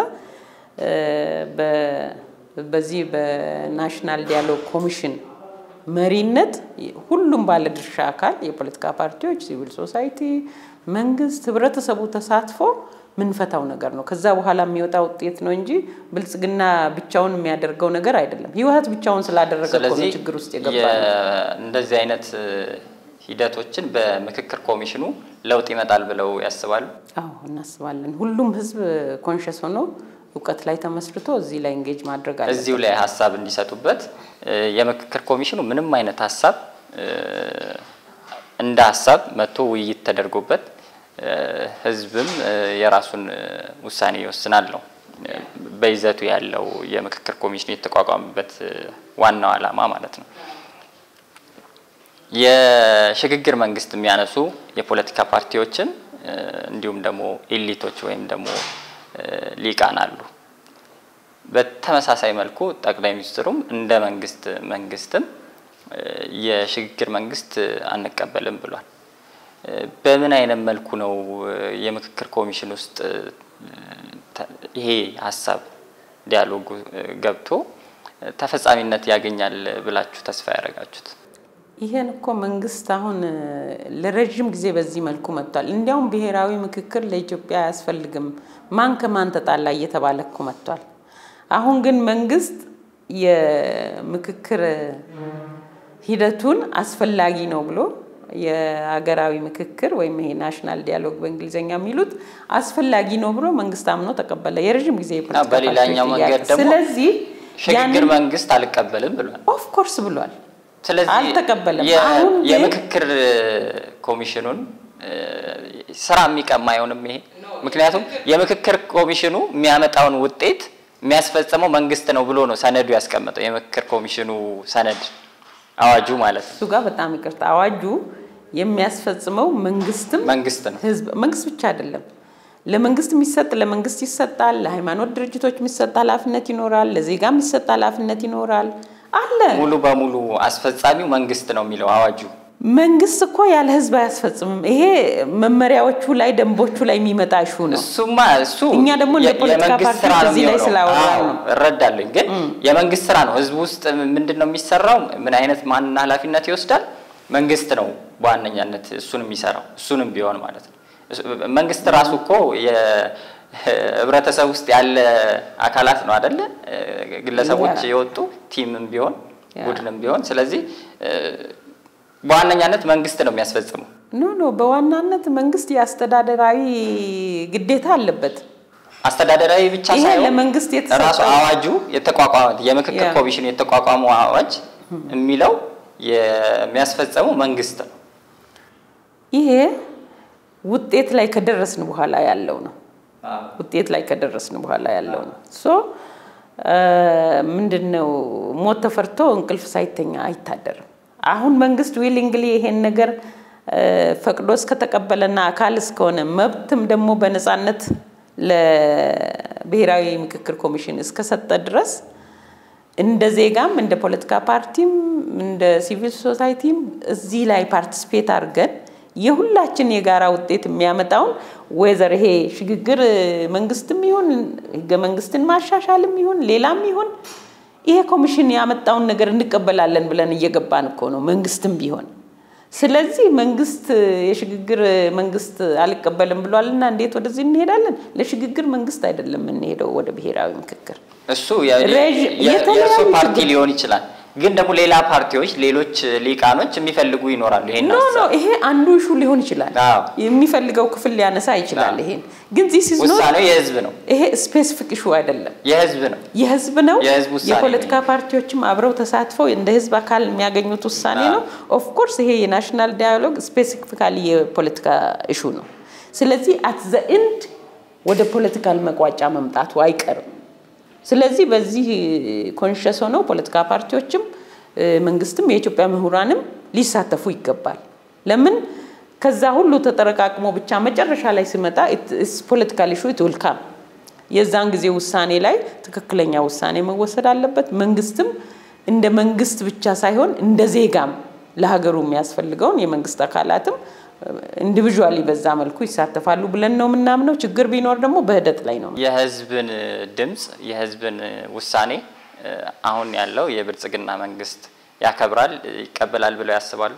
በዚህ በናሽናል ዲያሎግ ኮሚሽን መሪነት ሁሉም ባለድርሻ አካል የፖለቲካ ፓርቲዎች፣ ሲቪል ሶሳይቲ፣ መንግስት፣ ህብረተሰቡ ተሳትፎ ምንፈታው ነገር ነው። ከዛ በኋላ የሚወጣ ውጤት ነው እንጂ ብልጽግና ብቻውን የሚያደርገው ነገር አይደለም። ህወሀት ብቻውን ስላደረገ እኮ ነው ችግር ውስጥ የገባ እንደዚህ አይነት ሂደቶችን በምክክር ኮሚሽኑ ለውጥ ይመጣል ብለው ያስባሉ? አዎ እናስባለን። ሁሉም ህዝብ ኮንሽስ ሆኖ እውቀት ላይ ተመስርቶ እዚህ ላይ እንጌጅ ማድረግ አለ። እዚሁ ላይ ሀሳብ እንዲሰጡበት የምክክር ኮሚሽኑ ምንም አይነት ሀሳብ እንደ ሀሳብ መጥቶ ውይይት ተደርጎበት ህዝብም የራሱን ውሳኔ ይወስናል ነው በይዘቱ ያለው የምክክር ኮሚሽኑ የተቋቋመበት ዋናው ዓላማ ማለት ነው። የሽግግር መንግስት የሚያነሱ የፖለቲካ ፓርቲዎችን እንዲሁም ደግሞ ኤሊቶች ወይም ደግሞ ሊቃን አሉ። በተመሳሳይ መልኩ ጠቅላይ ሚኒስትሩም እንደ መንግስት መንግስትም የሽግግር መንግስት አንቀበልም ብሏል። በምን አይነት መልኩ ነው የምክክር ኮሚሽን ውስጥ ይሄ ሀሳብ ዲያሎጉ ገብቶ ተፈጻሚነት ያገኛል ብላችሁ ተስፋ ያደረጋችሁት? ይሄን እኮ መንግስት አሁን ለረዥም ጊዜ በዚህ መልኩ መጥቷል። እንዲያውም ብሔራዊ ምክክር ለኢትዮጵያ አያስፈልግም፣ ማን ከማን ተጣላ እየተባለ እኮ መጥቷል። አሁን ግን መንግስት የምክክር ሂደቱን አስፈላጊ ነው ብሎ የሀገራዊ ምክክር ወይም ይሄ ናሽናል ዲያሎግ በእንግሊዝኛ የሚሉት አስፈላጊ ነው ብሎ መንግስት አምኖ ተቀበለ። የረዥም ጊዜ የፖለቲካ በሌላኛው መንገድ ደግሞ ስለዚህ ሽግግር መንግስት አልቀበልም ብሏል። ኦፍ ኮርስ ብሏል። ስለዚህ አልተቀበለም። የ- አሁን ግን- የምክክር ኮሚሽኑን ስራ የሚቀማ አይሆንም ይሄ። ምክንያቱም የምክክር ኮሚሽኑ የሚያመጣውን ውጤት የሚያስፈጽመው መንግስት ነው ብሎ ነው ሰነዱ ያስቀመጠው። የምክክር ኮሚሽኑ ሰነድ አዋጁ ማለት ነው እሱ ጋር በጣም ይቅርታ፣ አዋጁ የሚያስፈጽመው መንግስትም መንግስት ነው። ህዝብ መንግስት ብቻ አይደለም። ለመንግስት የሚሰጥ ለመንግስት ይሰጣል። ለሃይማኖት ድርጅቶች የሚሰጥ ኃላፊነት ይኖራል። ለዜጋ የሚሰጥ ኃላፊነት ይኖራል አለ። ሙሉ በሙሉ አስፈጻሚው መንግስት ነው የሚለው አዋጁ። መንግስት እኮ ያለ ህዝብ አያስፈጽምም። ይሄ መመሪያዎቹ ላይ ደንቦቹ ላይ የሚመጣ ሹ ነው። እሱማ እሱ እኛ ደግሞ እንደ የ- ፖለቲካ የመንግስት ፓርቲዎች ስራ ነው እዚህ ላይ የሚሆነው። ስላወራን አዎ፣ ነው። እረዳለኝ። ግን የመንግስት ስራ ነው። ህዝብ ውስጥ ምንድን ነው የሚሰራው? ምን አይነት ማንና ኃላፊነት ይወስዳል? መንግስት ነው በዋነኛነት እሱን የሚሰራው እሱንም ቢሆን ማለት ነው። እሱ- መንግስት ራሱ እኮ የህብረተሰብ ውስጥ ያለ አካላት ነው አደለ? ግለሰቦች ያ። የወጡ ቲምም ቢሆን ያ። ቡድንም ቢሆን ስለዚህ በዋነኛነት መንግስት ነው የሚያስፈጽመው። ኖ ኖ፣ በዋናነት መንግስት የአስተዳደራዊ ግዴታ አለበት። አስተዳደራዊ ብቻ ይሄ ሳይሆን ለመንግስት የተሰጠ ራሱ አዋጁ የተቋቋመ የምክክር ያ። ኮሚሽኑ የተቋቋመው አዋጅ የሚለው የሚያስፈጸመው መንግስት ነው። ይሄ ውጤት ላይ ከደረስን በኋላ ያለው ነው። ውጤት ላይ ከደረስን በኋላ ያለው ነው። ሶ ምንድን ነው ሞት ተፈርቶ እንቅልፍ ሳይተኛ አይታደርም። አሁን መንግስት ዊሊንግሊ ይሄን ነገር ፈቅዶ እስከተቀበለና አካል እስከሆነ መብትም ደግሞ በነፃነት ለብሔራዊ ምክክር ኮሚሽን እስከሰጠ ድረስ እንደ ዜጋም እንደ ፖለቲካ ፓርቲም እንደ ሲቪል ሶሳይቲም እዚህ ላይ ፓርቲስፔት አድርገን የሁላችን የጋራ ውጤት የሚያመጣውን ወይዘር ይሄ ሽግግር መንግስትም ይሁን ህገ መንግስትን ማሻሻልም ይሁን ሌላም ይሁን ይሄ ኮሚሽን ያመጣውን ነገር እንቀበላለን ብለን እየገባን እኮ ነው፣ መንግስትም ቢሆን። ስለዚህ መንግስት የሽግግር መንግስት አልቀበልም ብሏልና እንዴት ወደዚህ እንሄዳለን? ለሽግግር መንግስት አይደለም የምንሄደው ወደ ብሔራዊ ምክክር። እሱ የእርሶ ፓርቲ ሊሆን ይችላል ግን ደግሞ ሌላ ፓርቲዎች ሌሎች ሊቃኖች የሚፈልጉ ይኖራሉ። ይሄን ኖ ኖ ይሄ አንዱ ኢሹ ሊሆን ይችላል። የሚፈልገው ክፍል ሊያነሳ ይችላል። ይሄን ግን ዚስ ኢዝ ኖት ውሳኔው የህዝብ ነው። ይሄ ስፔሲፊክ ኢሹ አይደለም፣ የህዝብ ነው። የህዝብ ነው። የህዝብ ውሳኔ የፖለቲካ ፓርቲዎችም አብረው ተሳትፈው እንደ ህዝብ አካል የሚያገኙት ውሳኔ ነው። ኦፍ ኮርስ ይሄ የናሽናል ዳያሎግ ስፔሲፊካሊ የፖለቲካ ኢሹ ነው። ስለዚህ አት ዘ ኤንድ ወደ ፖለቲካል መቋጫ መምጣቱ አይቀርም። ስለዚህ በዚህ ኮንሸስ ሆነው ፖለቲካ ፓርቲዎችም መንግስትም የኢትዮጵያ ምሁራንም ሊሳተፉ ይገባል። ለምን ከዛ ሁሉ ተጠረቃቅሞ ብቻ መጨረሻ ላይ ሲመጣ ፖለቲካል ኢሹ ትውልካም የዛን ጊዜ ውሳኔ ላይ ትክክለኛ ውሳኔ መወሰድ አለበት። መንግስትም እንደ መንግስት ብቻ ሳይሆን እንደ ዜጋም ለሀገሩ የሚያስፈልገውን የመንግስት አካላትም ኢንዲቪዥዋሊ በዛ መልኩ ይሳተፋሉ ብለን ነው የምናምነው። ችግር ቢኖር ደግሞ በሂደት ላይ ነው። የህዝብን ድምፅ የህዝብን ውሳኔ አሁን ያለው የብልጽግና መንግስት ያከብራል፣ ይቀበላል ብለው ያስባሉ?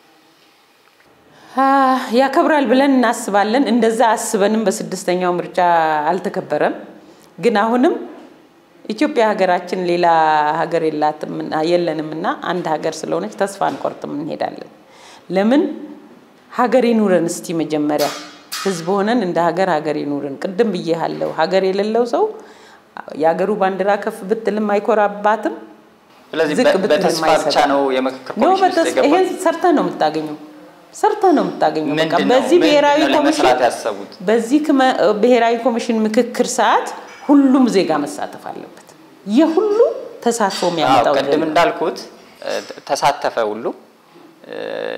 ያከብራል ብለን እናስባለን። እንደዛ አስበንም በስድስተኛው ምርጫ አልተከበረም። ግን አሁንም ኢትዮጵያ ሀገራችን ሌላ ሀገር የላትም የለንም እና አንድ ሀገር ስለሆነች ተስፋ አንቆርጥም፣ እንሄዳለን። ለምን ሀገር ይኑረን እስቲ መጀመሪያ ህዝብ ሆነን እንደ ሀገር ሀገር ይኑረን። ቅድም ብዬሃለሁ፣ ሀገር የሌለው ሰው የሀገሩ ባንዲራ ከፍ ብትልም አይኮራባትም። ስለዚህ ዝቅ ብትልም በተስፋ ብቻ አይሰራም። ነው የምክክር ኖ ኮሚሽን ውስጥ በተስ የገባው? ይሄን ሰርተህ ነው የምታገኘው፣ ሰርተህ ነው የምታገኘው። በቃ ምንድን ነው በዚህ ምንድን ብሔራዊ ነው ለመስራት ኮሚሽን ያሰቡት? በዚህ ክመ- ብሔራዊ ኮሚሽን ምክክር ሰዓት ሁሉም ዜጋ መሳተፍ አለበት። የሁሉ ተሳትፎ አዎ የሚያመጣው ቅድም እንዳልኩት እ፣ ተሳተፈ ሁሉ እ፣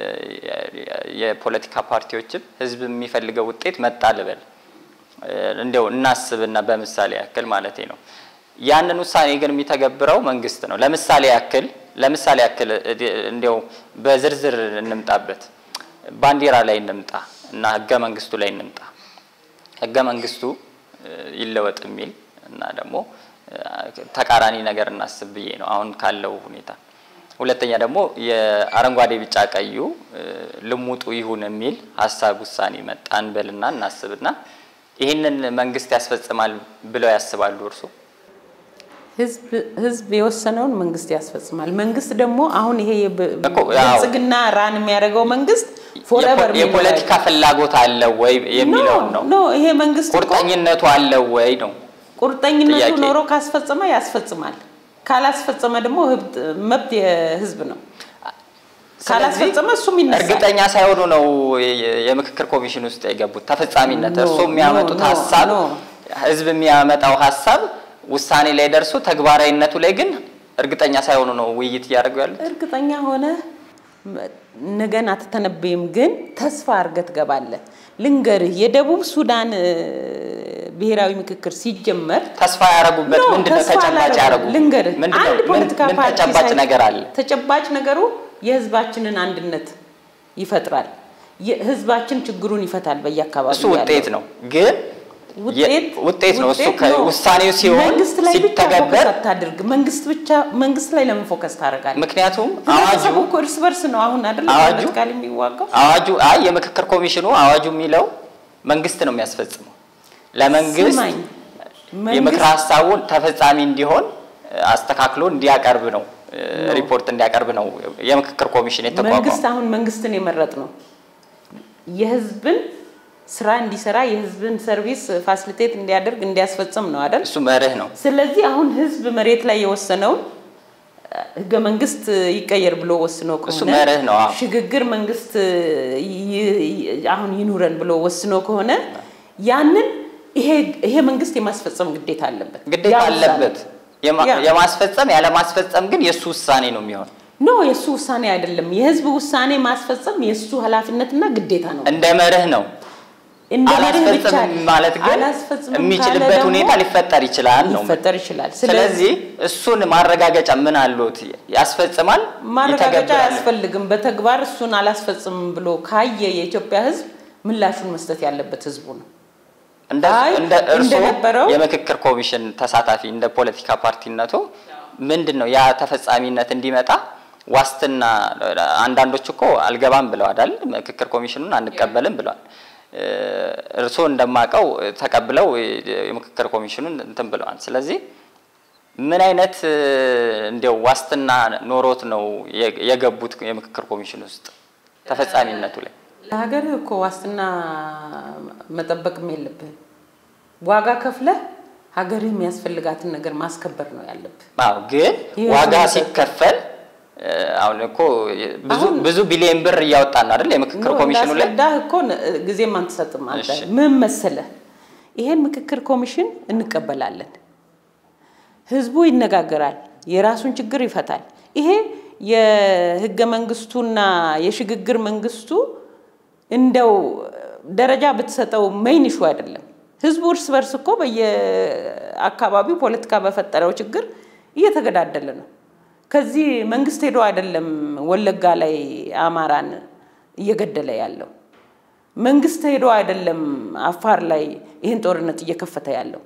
የፖለቲካ ፓርቲዎችም ህዝብ የሚፈልገው ውጤት መጣ ልበል እ፣ እንዲያው እናስብና በምሳሌ ያክል ማለት ነው። ያንን ውሳኔ ግን የሚተገብረው መንግስት ነው። ለምሳሌ ያክል ለምሳሌ ያክል እ፣ እንዲያው በዝርዝር እንምጣበት፣ ባንዲራ ላይ እንምጣ እና ህገ መንግስቱ ላይ እንምጣ። ህገ መንግስቱ እ፣ ይለወጥ የሚል እና ደግሞ እ፣ ተቃራኒ ነገር እናስብ ብዬ ነው አሁን ካለው ሁኔታ። ሁለተኛ ደግሞ የአረንጓዴ ቢጫ ቀዩ እ፣ ልሙጡ ይሁን የሚል ሀሳብ ውሳኔ መጣ እንበልና እናስብና ይህንን መንግስት ያስፈጽማል ብለው ያስባሉ እርሱ? ህዝብ ህዝብ የወሰነውን መንግስት ያስፈጽማል። መንግስት ደግሞ አሁን ይሄ የብ- እኮ ያው- ብልጽግና ራን የሚያደርገው መንግስት ፎrever የፖ- የፖለቲካ ፍላጎት አለው ወይ የሚለውን ነው። ኖ ይሄ መንግስት እኮ ቁርጠኝነቱ አለው ወይ ነው። ቁርጠኝነቱ ጥያቄ። ኖሮ ካስፈጸመ ያስፈጽማል። ካላስፈጸመ ደግሞ ህብት- መብት የህዝብ ነው። ካላስፈጸመ እሱም ይነሳል። እርግጠኛ ሳይሆኑ ነው የ- የምክክር ኮሚሽን ውስጥ የገቡት። ተፈጻሚነት ኖ፣ እርሱ የሚያመጡት ኖ፣ ኖ፣ ሀሳብ ኖ። ህዝብ የሚያመጣው ሀሳብ ውሳኔ ላይ ደርሶ ተግባራዊነቱ ላይ ግን እርግጠኛ ሳይሆኑ ነው ውይይት እያደረጉ ያሉት። እርግጠኛ ሆነ ነገን አትተነበይም፣ ግን ተስፋ አድርገህ ትገባለህ። ልንገርህ የደቡብ ሱዳን እ፣ ብሔራዊ ምክክር ሲጀመር ተስፋ ያደረጉበት ኖ፣ ምንድን ነው? ተስፋ ተጨባጭ አላደረጉም። ያደረጉ ልንገርህ ምንድን ነው? አንድ ምን- ፖለቲካ ምን ፓርቲ ተጨባጭ ሳይ- ነገር አለ? ተጨባጭ ነገሩ የህዝባችንን አንድነት ይፈጥራል። የህዝባችን ችግሩን ይፈታል። በየአካባቢው እሱ ውጤት ያለው ነው ግን ውጤት የ- ውጤት ነው እሱ ውጤት ከ- ነው። ውሳኔው ሲሆን መንግስት ላይ ብቻ ሲተገበር ፎከስ አታድርግ። መንግስት ብቻ መንግስት ላይ ለምን ፎከስ ታደርጋለህ? ምክንያቱም አዋጁ ህብረተሰቡ እኮ እርስ በርስ ነው አሁን አይደል አዋጁ- ፖለቲካል የሚዋጋው አዋጁ አይ የምክክር ኮሚሽኑ አዋጁ የሚለው መንግስት ነው የሚያስፈጽመው። ለመንግስት ስማኝ፣ የምክር መንግስት- ሀሳቡን ተፈጻሚ እንዲሆን እ፣ አስተካክሎ እንዲያቀርብ ነው እ፣ ሪፖርት እንዲያቀርብ ነው የምክክር ኮሚሽን የተቋቋመው። መንግስት አሁን መንግስትን የመረጥ ነው የህዝብን ስራ እንዲሰራ የህዝብን ሰርቪስ ፋሲሊቴት እንዲያደርግ እንዲያስፈጽም ነው አይደል? እሱ መርህ ነው። ስለዚህ አሁን ህዝብ መሬት ላይ የወሰነውን ህገ መንግስት ይቀየር ብሎ ወስኖ እሱ ከሆነ መርህ ነው። አዎ። ሽግግር መንግስት ይ- ይ- አሁን ይኑረን ብሎ ወስኖ ከሆነ ያንን ይሄ ይሄ መንግስት የማስፈጸም ግዴታ አለበት። ግዴታ ያ ውሳኔ። አለበት። የማ- ያ። የማስፈጸም ያለማስፈጸም ግን የእሱ ውሳኔ ነው የሚሆን ኖ የእሱ ውሳኔ አይደለም። የህዝብ ውሳኔ ማስፈጸም የእሱ ኃላፊነትና ግዴታ ነው። እንደ መርህ ነው። እንደ መርህ ብቻ አላስፈጽም ማለት ግን አላስፈጽምም ካለ የሚችልበት ደግሞ ሁኔታ ሊፈጠር ይችላል ነው። ሊፈጠር ይችላል። ስለዚህ እሱን ማረጋገጫ ምን አሉት? ያስፈጽማል፣ ማረጋገጫ ይተገብራል። አያስፈልግም። በተግባር እሱን አላስፈጽምም ብሎ ካየ የኢትዮጵያ ህዝብ ምላሹን መስጠት ያለበት ህዝቡ ነው። እንደ አይ እንደ እርስዎ እንደነበረው- የምክክር ኮሚሽን ተሳታፊ እንደ ፖለቲካ ፓርቲነቱ ምንድን ነው ያ ተፈጻሚነት እንዲመጣ ዋስትና አንዳንዶች እኮ አልገባም ብለዋል አይደል? ምክክር ኮሚሽኑን አንቀበልም ብለዋል። እ፣ እርስዎ እንደማውቀው ተቀብለው የምክክር ኮሚሽኑን እንትን ብለዋል። ስለዚህ ምን አይነት እ፣ እንዲያው ዋስትና ኖሮት ነው የ- የገቡት የምክክር ኮሚሽን ውስጥ ተፈጻሚነቱ ላይ? ለሀገር እኮ ዋስትና መጠበቅም የለብህም። ዋጋ ከፍለህ ሀገርህ የሚያስፈልጋትን ነገር ማስከበር ነው ያለብህ። አዎ ግን ይህ ዋጋ ሁኔታ- ሲከፈል እ፣ አሁን እኮ ብዙ አሁን- ብዙ ቢሊዮን ብር እያወጣን ነው አይደል? የምክክር ኖ፣ ኮሚሽኑ ላይ ላስረዳህ እኮ ነ- ጊዜም አንትሰጥም አንተ እሺ። ምን መሰለህ፣ ይሄን ምክክር ኮሚሽን እንቀበላለን። ህዝቡ ይነጋገራል፣ የራሱን ችግር ይፈታል። ይሄ የህገ መንግስቱና የሽግግር መንግስቱ እንደው ደረጃ ብትሰጠው ሜይን ኢሹ አይደለም። ህዝቡ እርስ በርስ እኮ በየአካባቢው ፖለቲካ በፈጠረው ችግር እየተገዳደለ ነው። ከዚህ መንግስት ሄዶ አይደለም ወለጋ ላይ አማራን እየገደለ ያለው። መንግስት ሄዶ አይደለም አፋር ላይ ይህን ጦርነት እየከፈተ ያለው።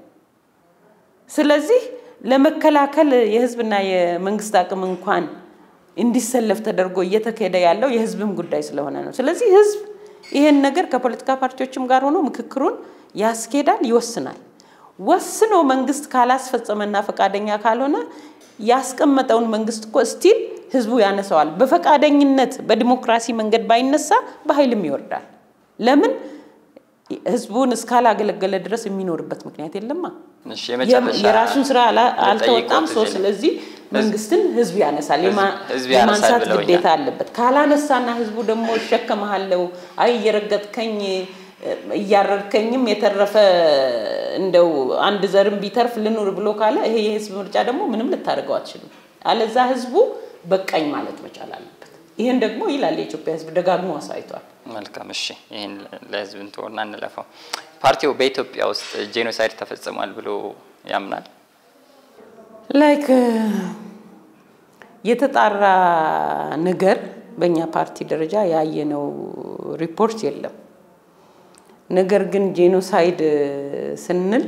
ስለዚህ ለመከላከል የህዝብና የመንግስት አቅም እንኳን እንዲሰለፍ ተደርጎ እየተካሄደ ያለው የህዝብም ጉዳይ ስለሆነ ነው። ስለዚህ ህዝብ ይሄን ነገር ከፖለቲካ ፓርቲዎችም ጋር ሆኖ ምክክሩን ያስኬዳል፣ ይወስናል። ወስኖ መንግስት ካላስፈጸመና ፈቃደኛ ካልሆነ ያስቀመጠውን መንግስት እኮ ስቲል ህዝቡ ያነሰዋል። በፈቃደኝነት በዲሞክራሲ መንገድ ባይነሳ በኃይልም ይወርዳል። ለምን ህዝቡን እስካላገለገለ ድረስ የሚኖርበት ምክንያት የለማ። እሺ፣ የመጨረሻ የራሱን ስራ አላ- አልተወጣም። ልጠይቅዎት ሰው እዚህ ላይ። ስለዚህ መንግስትን ህዝብ ያነሳል፣ የማ- ህዝብ ያነሳል የማንሳት ብለውኛል። ግዴታ አለበት። ካላነሳና ህዝቡ ደግሞ እሸከመሃለሁ፣ አይ እየረገጥከኝ እያረድከኝም የተረፈ እንደው አንድ ዘርም ቢተርፍ ልኑር ብሎ ካለ ይሄ የህዝብ ምርጫ ደግሞ ምንም ልታደርገው አትችልም። አለዛ ህዝቡ በቃኝ ማለት መቻል አለበት። ይህን ደግሞ ይላል የኢትዮጵያ ህዝብ ደጋግሞ አሳይቷል። መልካም እሺ፣ ይህን ለህዝብ እንትሆና እንለፈው። ፓርቲው በኢትዮጵያ ውስጥ ጄኖሳይድ ተፈጽሟል ብሎ ያምናል? ላይክ የተጣራ ነገር በእኛ ፓርቲ ደረጃ ያየነው ሪፖርት የለም። ነገር ግን ጄኖሳይድ ስንል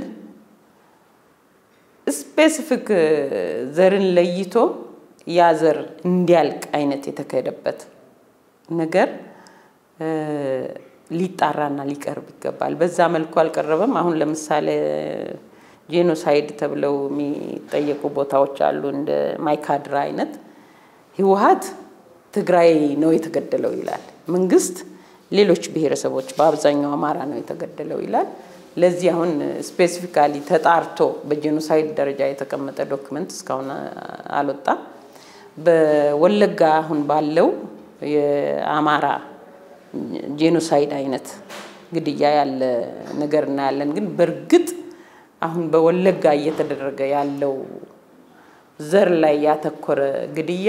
ስፔሲፊክ ዘርን ለይቶ ያ ዘር እንዲያልቅ አይነት የተካሄደበት ነገር እ፣ ሊጣራና ሊቀርብ ይገባል። በዛ መልኩ አልቀረበም። አሁን ለምሳሌ ጄኖሳይድ ተብለው የሚጠየቁ ቦታዎች አሉ፣ እንደ ማይካድራ አይነት። ህወሀት ትግራይ ነው የተገደለው ይላል። መንግስት ሌሎች ብሔረሰቦች በአብዛኛው አማራ ነው የተገደለው ይላል። ለዚህ አሁን ስፔሲፊካሊ ተጣርቶ በጄኖሳይድ ደረጃ የተቀመጠ ዶክመንት እስካሁን አልወጣም። በወለጋ አሁን ባለው የአማራ ጄኖሳይድ አይነት ግድያ ያለ ነገር እናያለን። ግን በእርግጥ አሁን በወለጋ እየተደረገ ያለው ዘር ላይ ያተኮረ ግድያ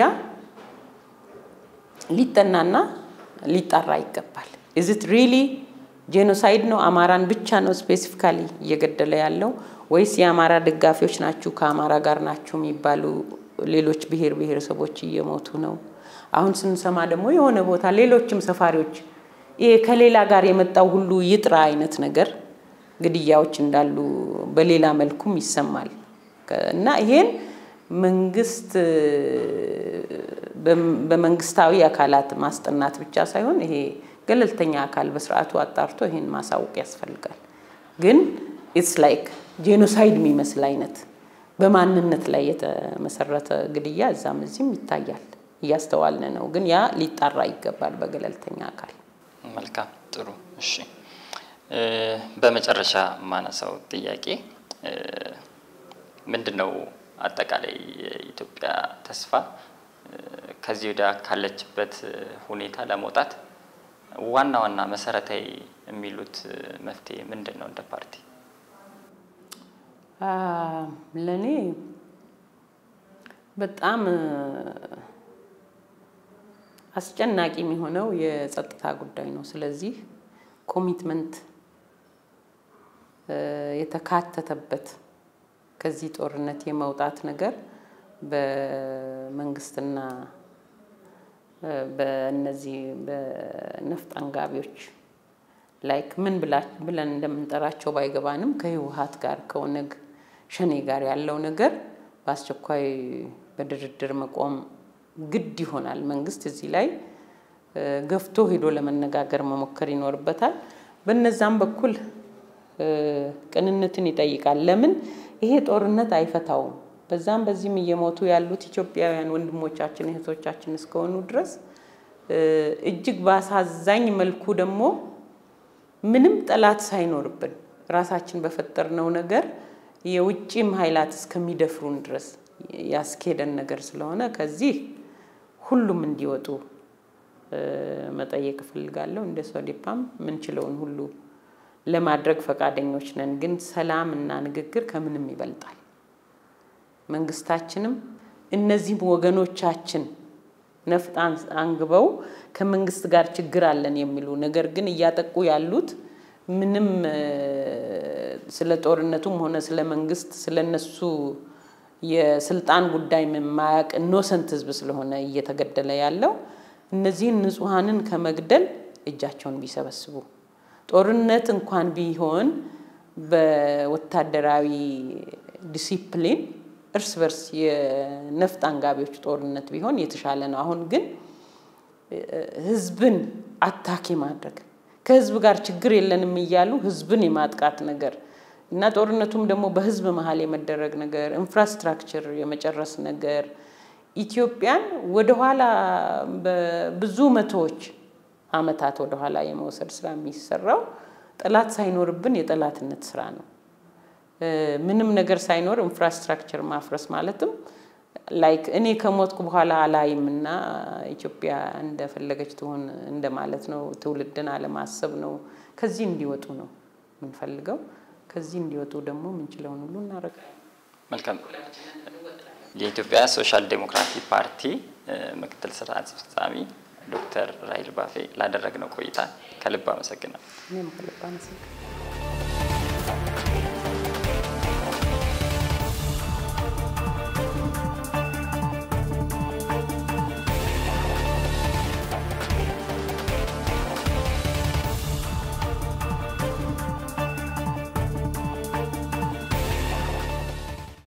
ሊጠናና ሊጣራ ይገባል። ኢዝት ሪሊ ጄኖሳይድ ነው? አማራን ብቻ ነው ስፔሲፊካሊ እየገደለ ያለው ወይስ የአማራ ደጋፊዎች ናችሁ ከአማራ ጋር ናችሁ የሚባሉ ሌሎች ብሔር ብሔረሰቦች እየሞቱ ነው? አሁን ስንሰማ ደግሞ የሆነ ቦታ ሌሎችም ሰፋሪዎች ይሄ ከሌላ ጋር የመጣው ሁሉ ይጥራ አይነት ነገር ግድያዎች እንዳሉ በሌላ መልኩም ይሰማል እና ይሄን መንግስት በመንግስታዊ አካላት ማስጠናት ብቻ ሳይሆን ይሄ ገለልተኛ አካል በስርዓቱ አጣርቶ ይሄን ማሳወቅ ያስፈልጋል። ግን ኢትስ ላይክ ጄኖሳይድ የሚመስል አይነት በማንነት ላይ የተመሰረተ ግድያ እዛም እዚህም ይታያል፣ እያስተዋልን ነው። ግን ያ ሊጣራ ይገባል በገለልተኛ አካል። መልካም ጥሩ። እሺ በመጨረሻ የማነሳው ጥያቄ ምንድን ነው አጠቃላይ የኢትዮጵያ ተስፋ ከዚህ ወዲያ ካለችበት ሁኔታ ለመውጣት ዋና ዋና መሰረታዊ የሚሉት መፍትሄ ምንድን ነው እንደ ፓርቲ? ለእኔ በጣም አስጨናቂ የሚሆነው የጸጥታ ጉዳይ ነው። ስለዚህ ኮሚትመንት የተካተተበት ከዚህ ጦርነት የመውጣት ነገር በመንግስትና በእነዚህ በነፍጥ አንጋቢዎች ላይክ ምን ብለን እንደምንጠራቸው ባይገባንም ከህወሀት ጋር ከኦነግ ሸኔ ጋር ያለው ነገር በአስቸኳይ በድርድር መቆም ግድ ይሆናል። መንግስት እዚህ ላይ ገፍቶ ሄዶ ለመነጋገር መሞከር ይኖርበታል። በነዛም በኩል ቅንነትን ይጠይቃል። ለምን ይሄ ጦርነት አይፈታውም። በዛም በዚህም እየሞቱ ያሉት ኢትዮጵያውያን ወንድሞቻችን እህቶቻችን እስከሆኑ ድረስ እጅግ በአሳዛኝ መልኩ ደግሞ ምንም ጠላት ሳይኖርብን ራሳችን በፈጠርነው ነገር የውጭም ኃይላት እስከሚደፍሩን ድረስ ያስኬደን ነገር ስለሆነ ከዚህ ሁሉም እንዲወጡ መጠየቅ እፈልጋለሁ። እንደ ሶዴፓም ምንችለውን ሁሉ ለማድረግ ፈቃደኞች ነን። ግን ሰላም እና ንግግር ከምንም ይበልጣል። መንግስታችንም እነዚህም ወገኖቻችን ነፍጥ አንግበው ከመንግስት ጋር ችግር አለን የሚሉ ነገር ግን እያጠቁ ያሉት ምንም ስለ ጦርነቱም ሆነ ስለ መንግስት ስለ እነሱ የስልጣን ጉዳይ የማያውቅ ኢኖሰንት ህዝብ ስለሆነ እየተገደለ ያለው እነዚህን ንጹሐንን ከመግደል እጃቸውን ቢሰበስቡ ጦርነት እንኳን ቢሆን በወታደራዊ ዲሲፕሊን እርስ በርስ የነፍጥ አንጋቢዎች ጦርነት ቢሆን የተሻለ ነው። አሁን ግን ህዝብን አታክ ማድረግ ከህዝብ ጋር ችግር የለንም እያሉ ህዝብን የማጥቃት ነገር እና ጦርነቱም ደግሞ በህዝብ መሀል የመደረግ ነገር፣ ኢንፍራስትራክቸር የመጨረስ ነገር ኢትዮጵያን ወደኋላ በብዙ መቶዎች አመታት ወደኋላ የመውሰድ ስራ የሚሰራው ጠላት ሳይኖርብን የጠላትነት ስራ ነው። ምንም ነገር ሳይኖር ኢንፍራስትራክቸር ማፍረስ ማለትም ላይክ እኔ ከሞትኩ በኋላ አላይም እና ኢትዮጵያ እንደፈለገች ትሆን እንደማለት ነው። ትውልድን አለማሰብ ነው። ከዚህ እንዲወጡ ነው የምንፈልገው። ከዚህ እንዲወጡ ደግሞ የምንችለውን ሁሉ እናደርጋለን። መልካም። የኢትዮጵያ ሶሻል ዴሞክራቲክ ፓርቲ ምክትል ስራ አስፈጻሚ ዶክተር ራሂል ባፌ ላደረግነው ቆይታ ከልብ አመሰግናለሁ። እኔም ከልብ አመሰግናለሁ።